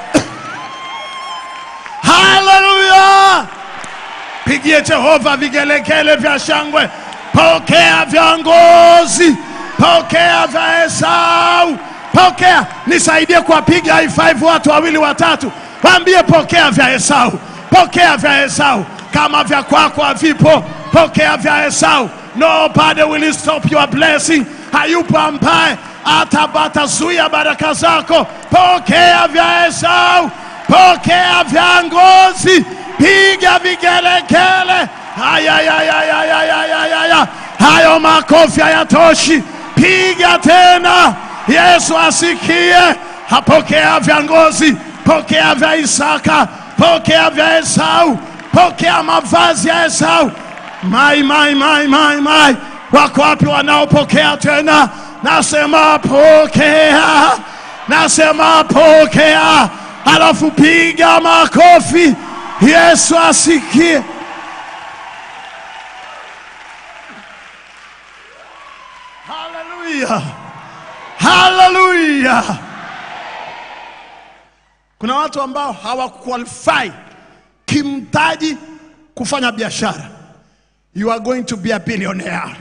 Haleluya! Pigie Jehova vigelegele vya shangwe, pokea vya ngozi, pokea vya Esau, pokea. Nisaidie kuwapiga high five watu wawili watatu, waambie pokea vya Esau, pokea vya Esau. Kama vya kwako havipo, pokea vya Esau. Nobody will stop your blessing. Hayupo ambaye atabatazuia baraka zako. Pokea vya Esau, pokea vya ngozi, piga vigelegele. Ayayayayayayayaya, hayo makofi hayatoshi, piga tena. Yesu asikie. Hapokea vya ngozi, pokea vya Isaka, pokea vya Esau, pokea mavazi ya Esau. Mai, mai, mai, mai, mai. Wako wapi wanaopokea tena? Nasema pokea, nasema pokea, alafu piga makofi. Yesu asikie. Haleluya, haleluya. Kuna watu ambao hawakuqualify kimtaji kufanya biashara. You are going to be a billionaire.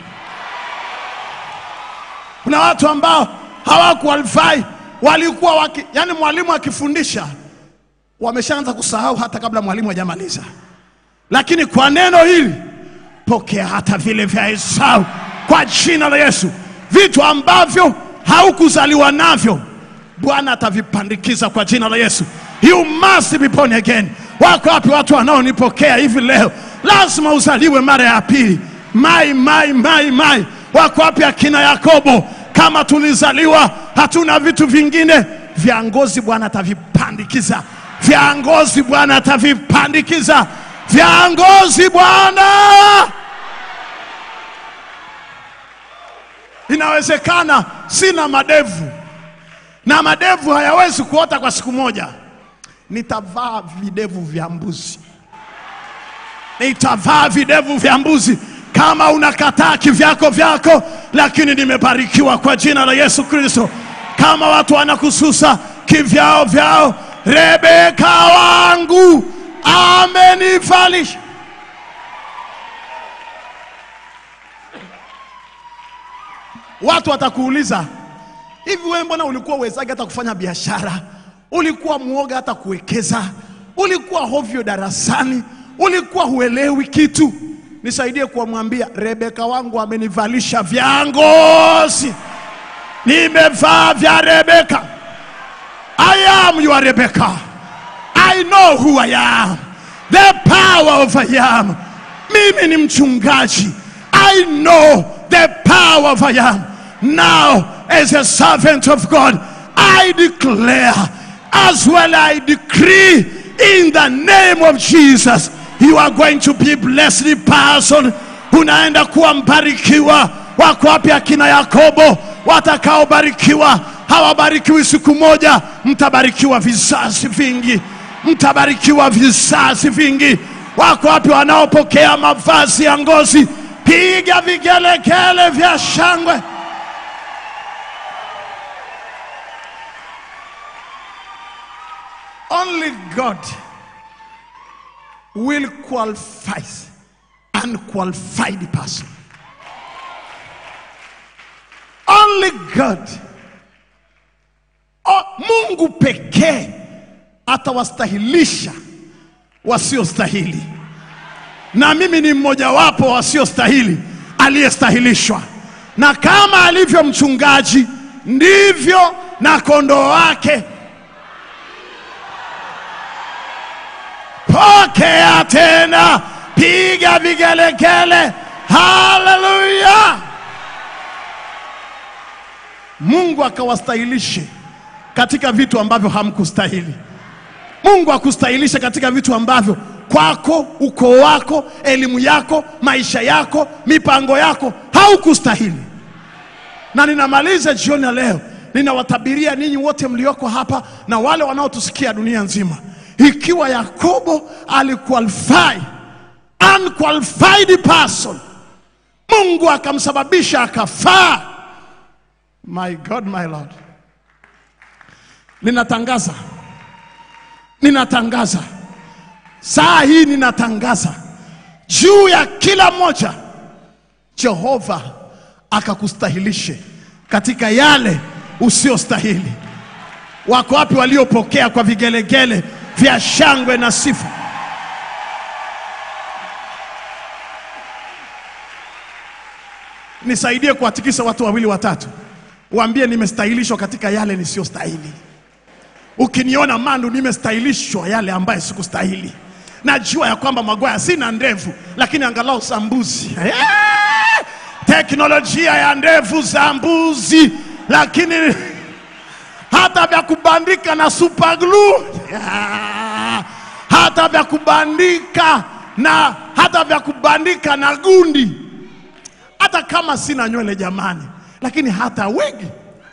Kuna watu ambao hawakuqualify, walikuwa waki, yani mwalimu akifundisha wameshaanza kusahau hata kabla mwalimu hajamaliza, lakini kwa neno hili pokea hata vile vya Esau kwa jina la Yesu. Vitu ambavyo haukuzaliwa navyo Bwana atavipandikiza kwa jina la Yesu. You must be born again. Wako wapi watu wanaonipokea hivi leo? Lazima uzaliwe mara ya pili. Mai, mai, mai, mai. Wako wapi akina Yakobo? Kama tulizaliwa hatuna vitu vingine vya ngozi, Bwana atavipandikiza. Vya ngozi Bwana atavipandikiza. Vya ngozi Bwana Inawezekana sina madevu na madevu hayawezi kuota kwa siku moja, nitavaa videvu vya mbuzi. nitavaa videvu vya mbuzi. Kama unakataa kivyako vyako, lakini nimebarikiwa kwa jina la Yesu Kristo. Kama watu wanakususa kivyao vyao, Rebeka wangu amenivalisha. Watu watakuuliza hivi, wewe mbona ulikuwa uwezaji hata kufanya biashara? Ulikuwa mwoga hata kuwekeza? Ulikuwa hovyo darasani? Ulikuwa huelewi kitu? Nisaidie kuwamwambia, Rebeka wangu amenivalisha vya ngozi, nimevaa vya Rebeka. I am your Rebecca. I know who I am. The power of I am. Mimi ni mchungaji. I know the power of I am. Now, as a servant of God, I declare as well I decree in the name of Jesus, you are going to be blessed person. Unaenda kuwa mbarikiwa. Wako wapi akina Yakobo watakaobarikiwa? Hawabarikiwi siku moja, mtabarikiwa vizazi vingi, mtabarikiwa vizazi vingi. Wako wapi wanaopokea mavazi ya ngozi? Piga vigelegele vya shangwe. Only God will qualify unqualified person. Only God. O, Mungu pekee atawastahilisha wasiostahili, na mimi ni mmojawapo wasiostahili aliyestahilishwa. Na kama alivyo mchungaji, ndivyo na kondoo wake pokea tena, piga vigelegele, haleluya! Mungu akawastahilishe katika vitu ambavyo hamkustahili. Mungu akustahilishe katika vitu ambavyo kwako, ukoo wako, elimu yako, maisha yako, mipango yako haukustahili. Na ninamaliza jioni ya leo, ninawatabiria ninyi wote mlioko hapa na wale wanaotusikia dunia nzima, ikiwa Yakobo aliqualify unqualified person, Mungu akamsababisha akafaa. My God, my Lord, ninatangaza, ninatangaza saa hii, ninatangaza juu ya kila mmoja, Jehova akakustahilishe katika yale usiostahili. Wako wapi waliopokea kwa vigelegele vya shangwe na sifa? Nisaidie kuwatikisa watu wawili watatu, waambie nimestahilishwa katika yale nisiyostahili. Ukiniona Mandu, nimestahilishwa yale ambaye sikustahili. Najua ya kwamba Magwaya sina ndevu, lakini angalau za mbuzi. Eh! Teknolojia ya ndevu za mbuzi, lakini hata vya kubandika na super glue, Ah! hata vya kubandika na hata vya kubandika na gundi, hata kama sina nywele jamani, lakini hata wigi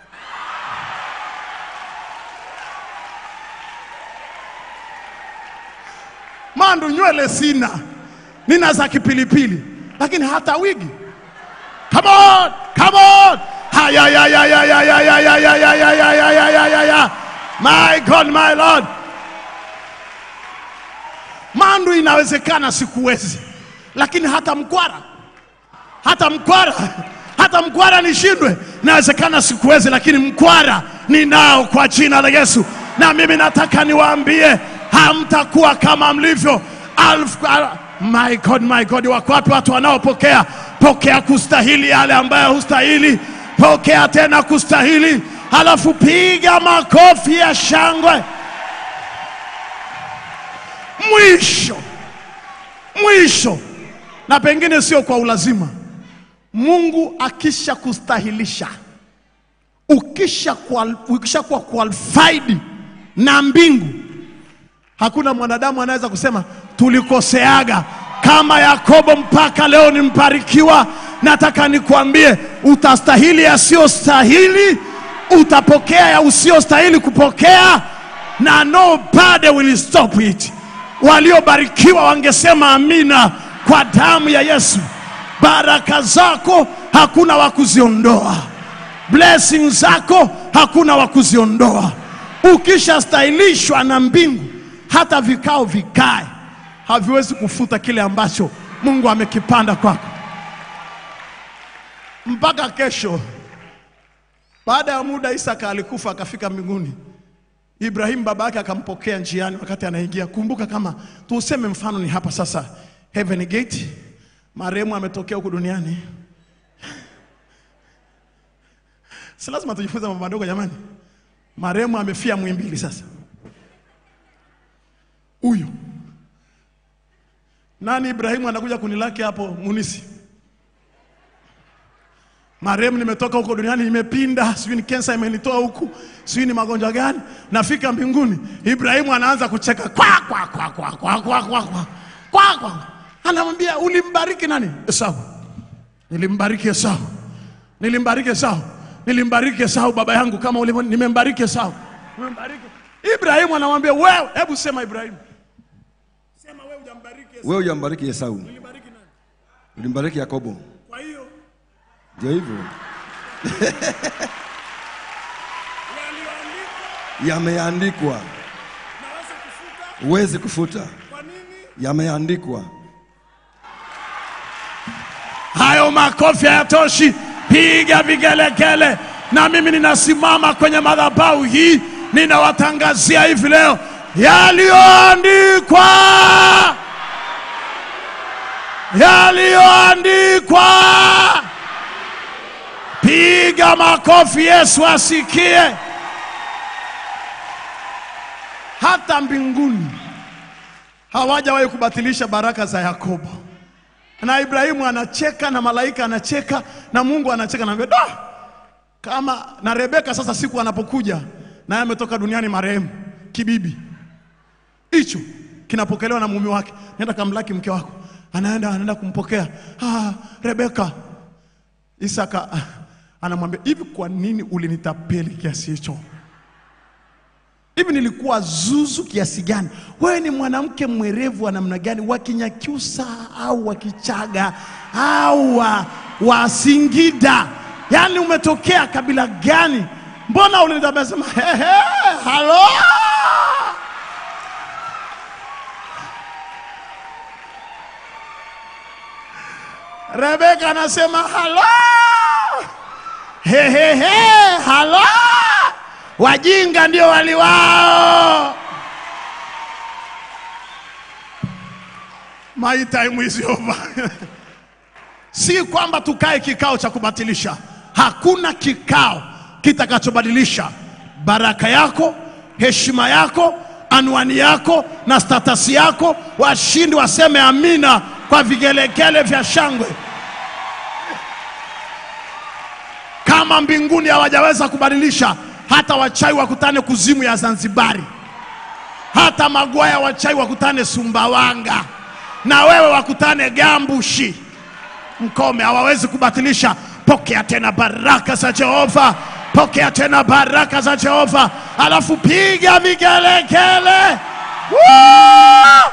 Mandu, nywele sina, nina za kipilipili, lakini hata wigi. Come on, come on. Haya, ya, ya, ya, ya, ya, ya, ya, ya, ya, ya, ya, ya, ya, ya, ya, ya. My God, my Lord. Mandu, inawezekana sikuwezi, lakini hata mkwara, hata mkwara, hata mkwara nishindwe. Inawezekana sikuwezi, lakini mkwara ninao kwa jina la Yesu. Na mimi nataka niwaambie, hamtakuwa kama mlivyo alfu, al, my God, my God, wako wapi watu wanaopokea pokea kustahili yale ambayo hustahili, pokea tena kustahili, halafu piga makofi ya shangwe. Mwisho mwisho, na pengine sio kwa ulazima, Mungu akisha kustahilisha, ukisha kuwa, ukisha kuwa qualified na mbingu, hakuna mwanadamu anaweza kusema tulikoseaga kama Yakobo mpaka leo ni mbarikiwa. Nataka nikwambie, utastahili yasiyostahili, utapokea ya usiyostahili kupokea, na nobody will stop it. waliobarikiwa wangesema amina kwa damu ya Yesu. Baraka zako hakuna wa kuziondoa, blessing zako hakuna wa kuziondoa. Ukishastahilishwa na mbingu, hata vikao vikae haviwezi kufuta kile ambacho Mungu amekipanda kwako mpaka kesho. Baada ya muda, Isaka alikufa akafika mbinguni. Ibrahimu baba yake akampokea njiani wakati anaingia. Kumbuka kama tuseme mfano ni hapa sasa, Heaven Gate, marehemu ametokea huku duniani. Si lazima tujifunze mambo madogo jamani. Marehemu amefia Muhimbili sasa. Huyu nani? Ibrahimu anakuja kunilaki hapo Munisi. Marehemu nimetoka huko duniani, nimepinda, sijui ni kensa imenitoa huku, sijui ni magonjwa gani. Nafika mbinguni, Ibrahimu anaanza kucheka kwa kwa kwa kwa kwa kwa kwa kwa kwa kwa, anamwambia ulimbariki nani? Esau. Nilimbariki Esau, nilimbariki Esau, nilimbariki Esau baba yangu, kama ulivyo, nimembariki Esau, nimembariki. Ibrahimu anamwambia wewe, hebu sema Ibrahimu, sema wewe hujambariki Esau, Wewe hujambariki Esau, ulibariki nani? ulimbariki Yakobo. Kwa hiyo Ndio hivyo yaliyoandikwa yameandikwa, naweza kufuta. huwezi kufuta. Kwa nini? Yameandikwa. Hayo makofi hayatoshi, piga vigelegele. Na mimi ninasimama kwenye madhabahu hii, ninawatangazia hivi leo yaliyoandikwa, yaliyoandikwa. Piga makofi, Yesu asikie. Hata mbinguni hawajawahi kubatilisha baraka za Yakobo na Ibrahimu anacheka na malaika anacheka na Mungu anacheka na da kama na Rebeka. Sasa siku anapokuja naye ametoka duniani marehemu kibibi, hicho kinapokelewa na mume wake, nenda kamlaki mke wako, anaenda anaenda kumpokea ah, Rebeka. Isaka ah, anamwambia hivi, kwa nini ulinitapeli kiasi hicho? Hivi nilikuwa zuzu kiasi gani? Wewe ni mwanamke mwerevu wa namna gani, wa Kinyakyusa au wa Kichaga au wa, wa Singida? Yaani umetokea kabila gani? Mbona ulinitabia sema hehe, halo Rebeka anasema halo, hehehe, halo wajinga ndio wali wao. My time is over. si kwamba tukae kikao cha kubatilisha. Hakuna kikao kitakachobadilisha baraka yako, heshima yako, anwani yako na statasi yako. Washindi waseme amina kwa vigelegele vya shangwe. Kama mbinguni hawajaweza kubadilisha, hata wachawi wakutane kuzimu ya Zanzibari, hata magwaya wachawi wakutane Sumbawanga, na wewe wakutane Gambushi, Mkome, hawawezi kubatilisha. Pokea tena baraka za Jehova, pokea tena baraka za Jehova, alafu piga vigelegele. Woo!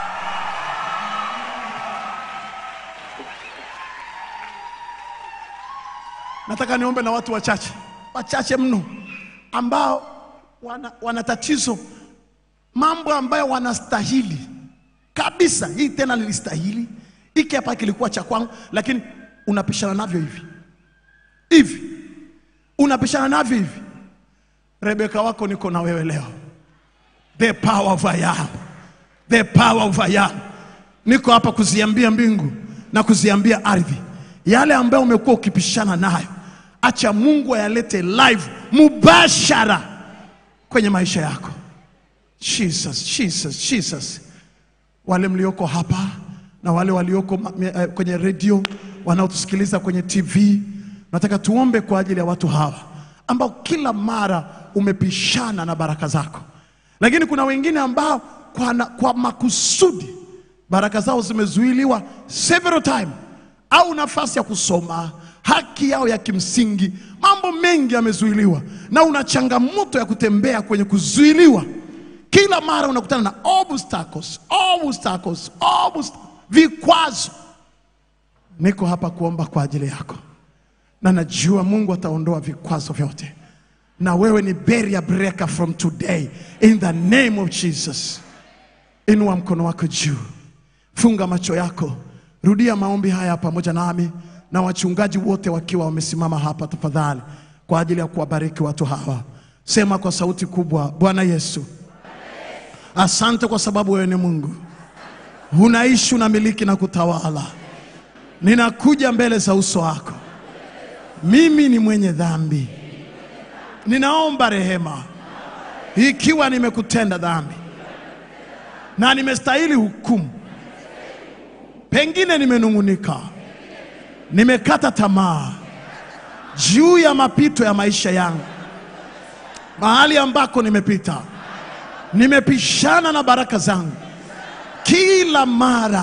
Nataka niombe na watu wachache wachache mno ambao wana, wana tatizo, mambo ambayo wanastahili kabisa. Hii tena nilistahili, hiki hapa kilikuwa cha kwangu, lakini unapishana navyo hivi hivi, unapishana navyo hivi. Rebeka wako niko na wewe leo, the power of I am, the power of I am. Niko hapa kuziambia mbingu na kuziambia ardhi yale ambayo umekuwa ukipishana nayo, acha Mungu ayalete live mubashara kwenye maisha yako. Jesus, Jesus, Jesus. Wale mlioko hapa na wale walioko ma- me- eh, kwenye redio wanaotusikiliza kwenye TV, nataka tuombe kwa ajili ya watu hawa ambao kila mara umepishana na baraka zako, lakini kuna wengine ambao kwa, na, kwa makusudi baraka zao zimezuiliwa several time, au nafasi ya kusoma, haki yao ya kimsingi, mambo mengi yamezuiliwa, na una changamoto ya kutembea kwenye kuzuiliwa kila mara unakutana na obstacles, obstacles, obstacles, vikwazo. Niko hapa kuomba kwa ajili yako, na najua Mungu ataondoa vikwazo vyote, na wewe ni barrier breaker from today in the name of Jesus. Inua mkono wako juu, funga macho yako, rudia maombi haya pamoja nami na wachungaji wote wakiwa wamesimama hapa, tafadhali, kwa ajili ya kuwabariki watu hawa. Sema kwa sauti kubwa, Bwana Yesu, asante kwa sababu wewe ni Mungu, unaishi, unamiliki na kutawala. Ninakuja mbele za uso wako, mimi ni mwenye dhambi, ninaomba rehema ikiwa nimekutenda dhambi na nimestahili hukumu, pengine nimenung'unika, nimekata tamaa juu ya mapito ya maisha yangu, mahali ambako nimepita, nimepishana na baraka zangu kila mara,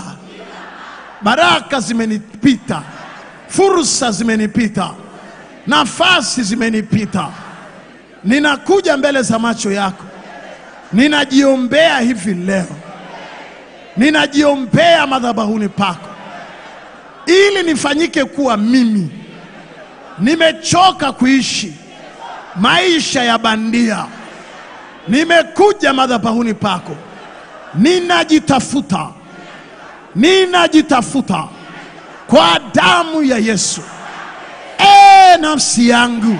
baraka zimenipita, fursa zimenipita, nafasi zimenipita. Ninakuja mbele za macho yako, ninajiombea hivi leo, ninajiombea madhabahuni pako, ili nifanyike kuwa mimi. Nimechoka kuishi maisha ya bandia, nimekuja madhabahuni pako, ninajitafuta, ninajitafuta kwa damu ya Yesu. E nafsi yangu,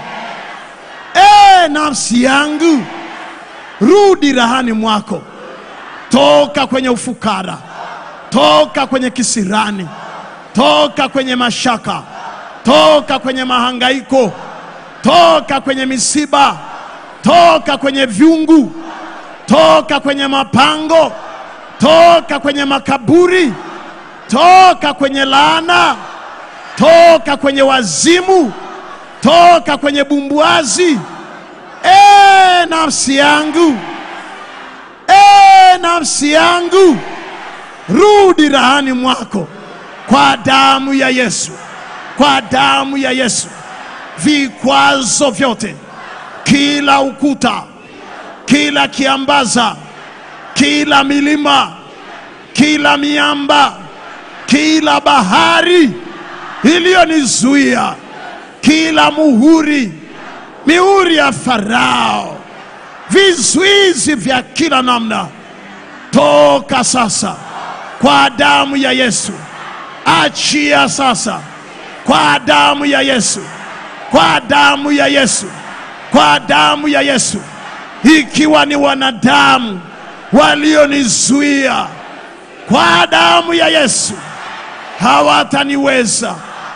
e nafsi yangu, rudi rahani mwako, toka kwenye ufukara, toka kwenye kisirani, toka kwenye mashaka, toka kwenye mahangaiko, toka kwenye misiba, toka kwenye vyungu, toka kwenye mapango, toka kwenye makaburi, toka kwenye laana, toka kwenye wazimu, toka kwenye bumbuazi. E nafsi yangu, e nafsi yangu, rudi rahani mwako kwa damu ya Yesu, kwa damu ya Yesu. Vikwazo vyote, kila ukuta, kila kiambaza, kila milima, kila miamba, kila bahari iliyonizuia, kila muhuri, mihuri ya Farao, vizuizi vya kila namna, toka sasa kwa damu ya Yesu. Achia sasa kwa damu ya Yesu, kwa damu ya Yesu, kwa damu ya Yesu. Ikiwa ni wanadamu walionizuia, kwa damu ya Yesu hawataniweza,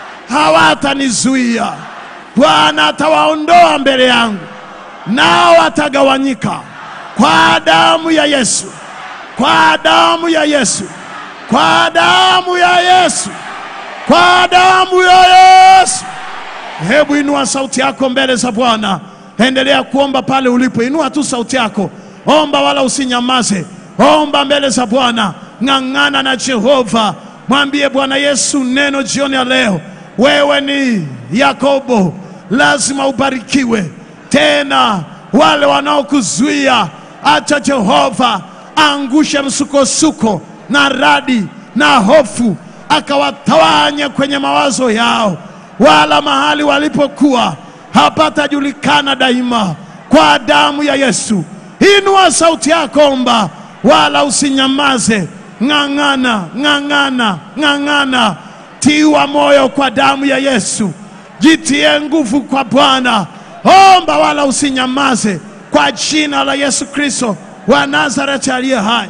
hawatanizuia. Bwana atawaondoa mbele yangu, nao watagawanyika kwa damu ya Yesu, kwa damu ya Yesu, kwa damu ya Yesu, kwa damu ya Yesu. Hebu inua sauti yako mbele za Bwana, endelea kuomba pale ulipo. Inua tu sauti yako, omba wala usinyamaze. Omba mbele za Bwana, ng'ang'ana na Jehova, mwambie Bwana Yesu neno jioni ya leo. Wewe ni Yakobo, lazima ubarikiwe. Tena wale wanaokuzuia, acha Jehova angushe msukosuko na radi na hofu, akawatawanya kwenye mawazo yao, wala mahali walipokuwa hapatajulikana daima, kwa damu ya Yesu. Inua sauti yako, omba, wala usinyamaze. Ng'ang'ana, ng'ang'ana, ng'ang'ana, tiwa moyo kwa damu ya Yesu. Jitie nguvu kwa Bwana, omba wala usinyamaze, kwa jina la Yesu Kristo wa Nazareti aliye hai.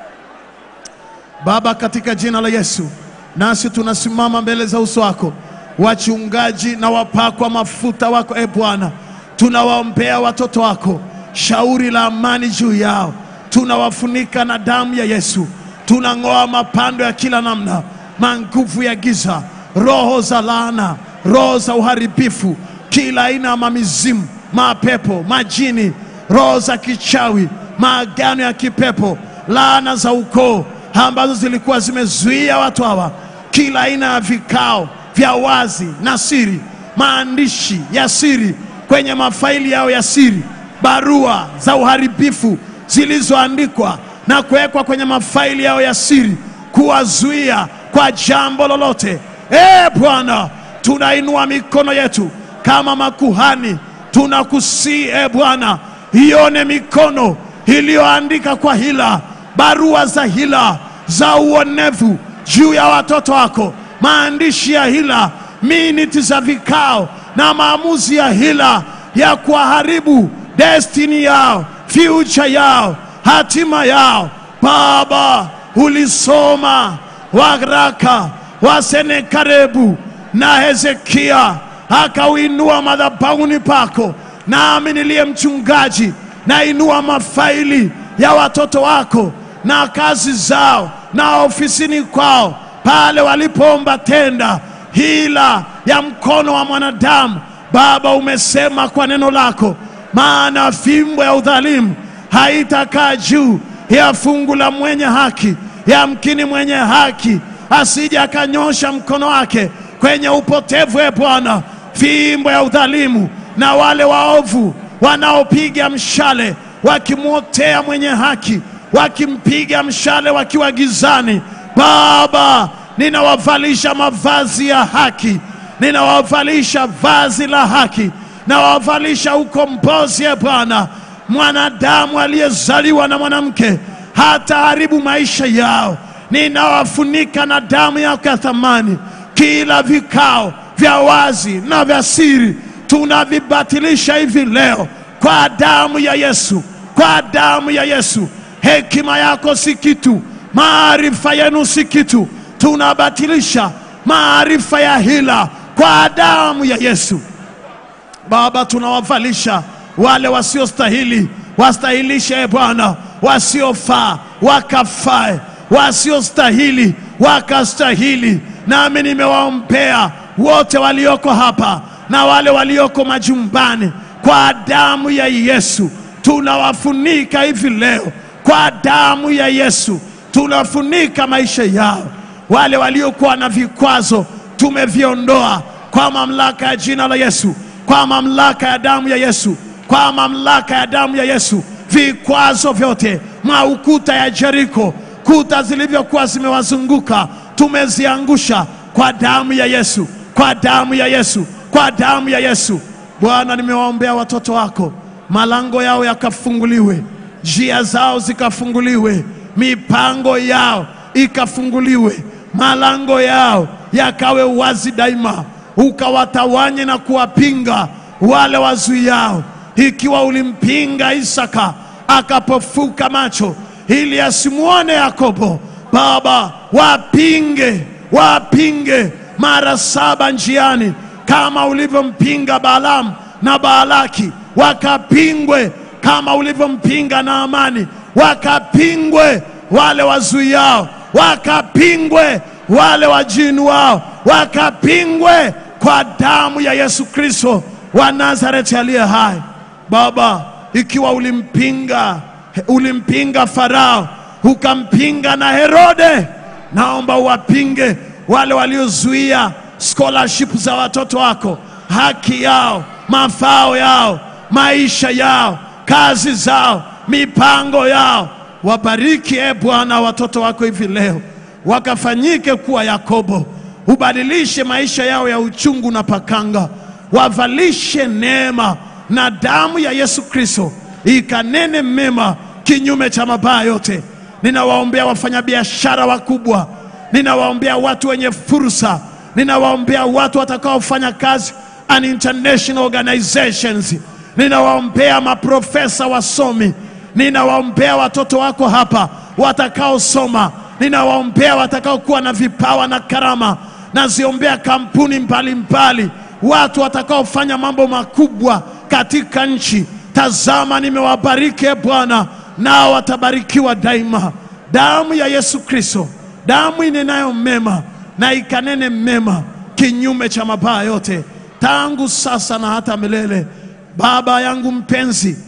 Baba, katika jina la Yesu, nasi tunasimama mbele za uso wako, wachungaji na wapakwa mafuta wako, e Bwana, tunawaombea watoto wako, shauri la amani juu yao, tunawafunika na damu ya Yesu, tunang'oa mapando ya kila namna, manguvu ya giza, roho za laana, roho za uharibifu, kila aina ya mamizimu, mapepo, majini, roho za kichawi, maagano ya kipepo, laana za ukoo ambazo zilikuwa zimezuia watu hawa, kila aina ya vikao vya wazi na siri, maandishi ya siri kwenye mafaili yao ya siri, barua za uharibifu zilizoandikwa na kuwekwa kwenye mafaili yao ya siri kuwazuia kwa jambo lolote. E Bwana, tunainua mikono yetu kama makuhani, tunakusii e Bwana, ione mikono iliyoandika kwa hila, barua za hila za uonevu juu ya watoto wako, maandishi ya hila, miniti za vikao na maamuzi ya hila ya kuharibu destiny yao, future yao, hatima yao. Baba, ulisoma waraka wa Senakarebu na Hezekia akauinua madhabahuni pako, nami niliye mchungaji nainua mafaili ya watoto wako na kazi zao na ofisini kwao pale walipoomba tenda hila ya mkono wa mwanadamu. Baba, umesema kwa neno lako, maana fimbo ya udhalimu haitakaa juu ya fungu la mwenye haki. Yamkini mwenye haki asije akanyosha mkono wake kwenye upotevu. E Bwana, fimbo ya udhalimu na wale waovu wanaopiga mshale wakimwotea mwenye haki, wakimpiga mshale wakiwa gizani. Baba, ninawavalisha mavazi ya haki, ninawavalisha vazi la haki, nawavalisha ukombozi. E Bwana, mwanadamu aliyezaliwa na mwanamke hataharibu maisha yao. Ninawafunika na damu yako ya thamani. Kila vikao vya wazi na vya siri tunavibatilisha hivi leo kwa damu ya Yesu, kwa damu ya Yesu. Hekima yako si kitu, maarifa yenu si kitu. Tunabatilisha maarifa ya hila kwa damu ya Yesu. Baba, tunawavalisha wale wasiostahili, wastahilishe e Bwana, wasiofaa wakafae, wasiostahili wakastahili. Nami nimewaombea wote walioko hapa na wale walioko majumbani kwa damu ya Yesu. Tunawafunika hivi leo kwa damu ya Yesu, tunafunika maisha yao. Wale waliokuwa na vikwazo tumeviondoa kwa mamlaka ya jina la Yesu, kwa mamlaka ya damu ya Yesu, kwa mamlaka ya damu ya Yesu. Vikwazo vyote maukuta ya Jeriko, kuta zilivyokuwa zimewazunguka tumeziangusha kwa damu ya Yesu, kwa damu ya Yesu, kwa damu ya Yesu. Bwana, nimewaombea watoto wako, malango yao yakafunguliwe, njia zao zikafunguliwe, mipango yao ikafunguliwe, malango yao yakawe wazi daima, ukawatawanye na kuwapinga wale wazuiao. Ikiwa ulimpinga Isaka akapofuka macho ili asimwone Yakobo, Baba, wapinge, wapinge mara saba njiani, kama ulivyompinga Balaamu na Baalaki, wakapingwe kama ulivyompinga Naamani, wakapingwe wale wazuiao, wakapingwe wale wajinuao, wakapingwe kwa damu ya Yesu Kristo wa Nazareti aliye hai. Baba, ikiwa ulimpinga ulimpinga Farao ukampinga na Herode, naomba uwapinge wale waliozuia scholarship za watoto wako, haki yao, mafao yao, maisha yao, kazi zao, mipango yao. Wabariki e Bwana watoto wako hivi leo, wakafanyike kuwa Yakobo, ubadilishe maisha yao ya uchungu na pakanga, wavalishe neema na damu ya Yesu Kristo ikanene mema kinyume cha mabaya yote. Ninawaombea wafanyabiashara wakubwa, ninawaombea watu wenye fursa, ninawaombea watu watakaofanya kazi an international organizations, ninawaombea maprofesa wasomi, ninawaombea watoto wako hapa watakaosoma, ninawaombea watakaokuwa na vipawa na karama, naziombea kampuni mbalimbali mbali, watu watakaofanya mambo makubwa katika nchi. Tazama, nimewabariki e Bwana, nao watabarikiwa daima. Damu ya Yesu Kristo, damu inenayo mema na ikanene mema kinyume cha mabaya yote, tangu sasa na hata milele. Baba yangu mpenzi,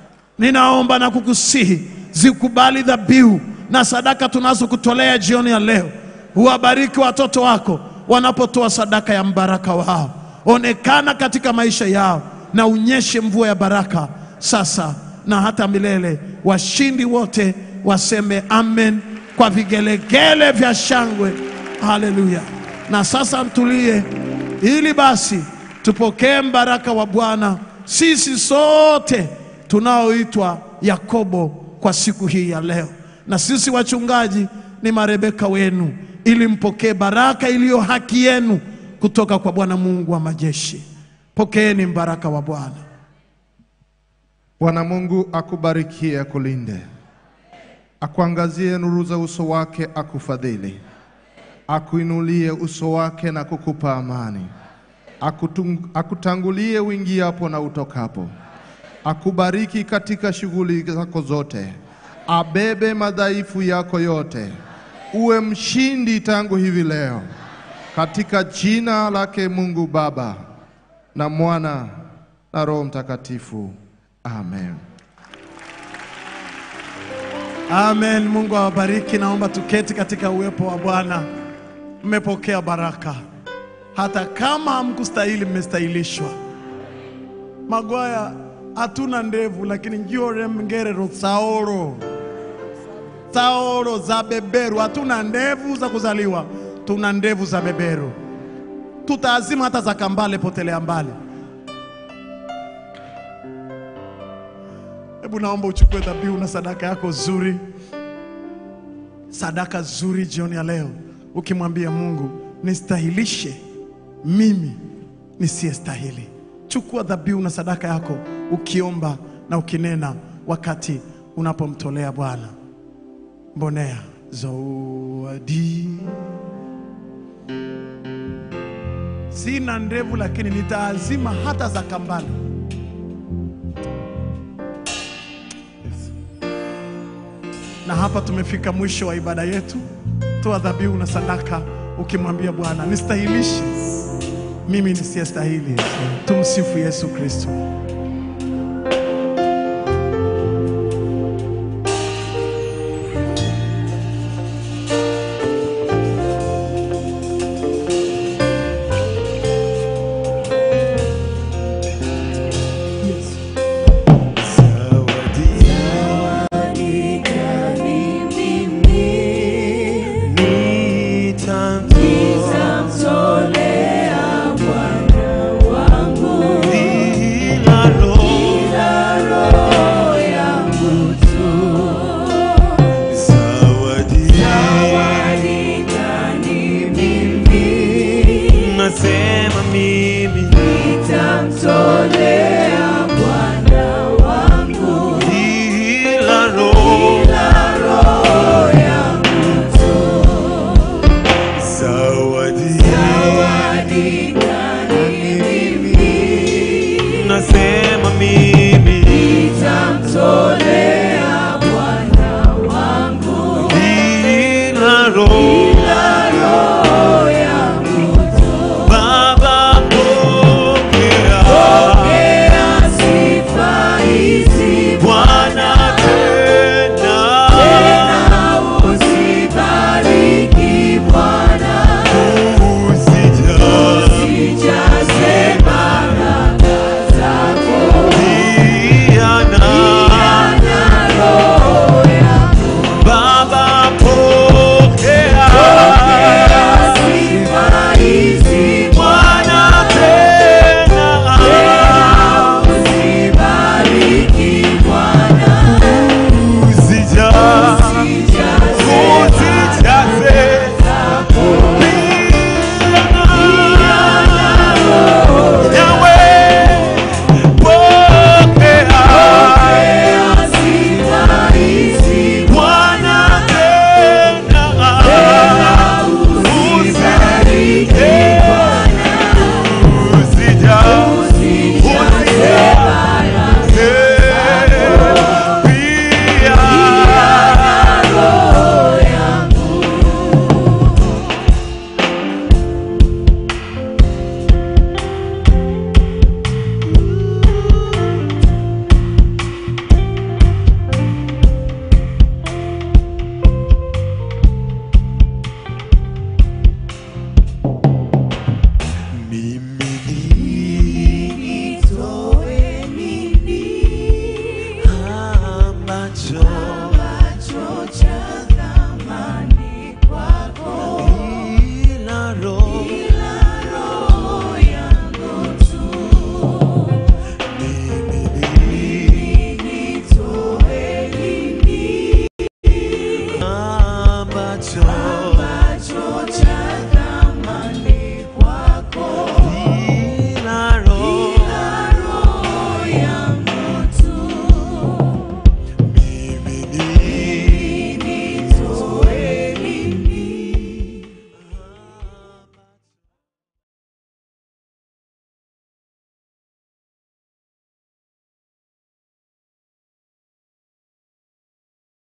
ninaomba na kukusihi zikubali dhabihu na sadaka tunazokutolea jioni ya leo. Uwabariki watoto wako wanapotoa sadaka ya mbaraka wao, onekana katika maisha yao na unyeshe mvua ya baraka sasa na hata milele. Washindi wote waseme amen kwa vigelegele vya shangwe. Haleluya! Na sasa mtulie, ili basi tupokee mbaraka wa Bwana sisi sote tunaoitwa Yakobo kwa siku hii ya leo, na sisi wachungaji ni marebeka wenu, ili mpokee baraka iliyo haki yenu kutoka kwa Bwana Mungu wa majeshi. Pokeeni mbaraka wa Bwana. Bwana Mungu akubarikie, akulinde, akuangazie nuru za uso wake, akufadhili, akuinulie uso wake na kukupa amani, Akutung, akutangulie uingiapo na utokapo, akubariki katika shughuli zako zote, abebe madhaifu yako yote, uwe mshindi tangu hivi leo, katika jina lake Mungu Baba na Mwana na Roho Mtakatifu. Amen. Amen. Mungu awabariki. Naomba tuketi katika uwepo wa Bwana. Mmepokea baraka, hata kama hamkustahili, mmestahilishwa. Magwaya, hatuna ndevu, lakini njore mngerero saoro saoro za beberu. Hatuna ndevu za kuzaliwa, tuna ndevu za beberu. Tutaazima hata za kambale, potelea mbali. Hebu naomba uchukue dhabihu na sadaka yako zuri, sadaka zuri jioni ya leo, ukimwambia Mungu, nistahilishe mimi nisiyestahili. Chukua dhabihu na sadaka yako ukiomba na ukinena wakati unapomtolea Bwana. Mbonea zawadi, sina ndevu lakini nitaazima hata za kambale. Na hapa tumefika mwisho wa ibada yetu. Toa dhabihu na sadaka ukimwambia Bwana, nistahilishe mimi nisiyestahili. Tumsifu Yesu Kristo.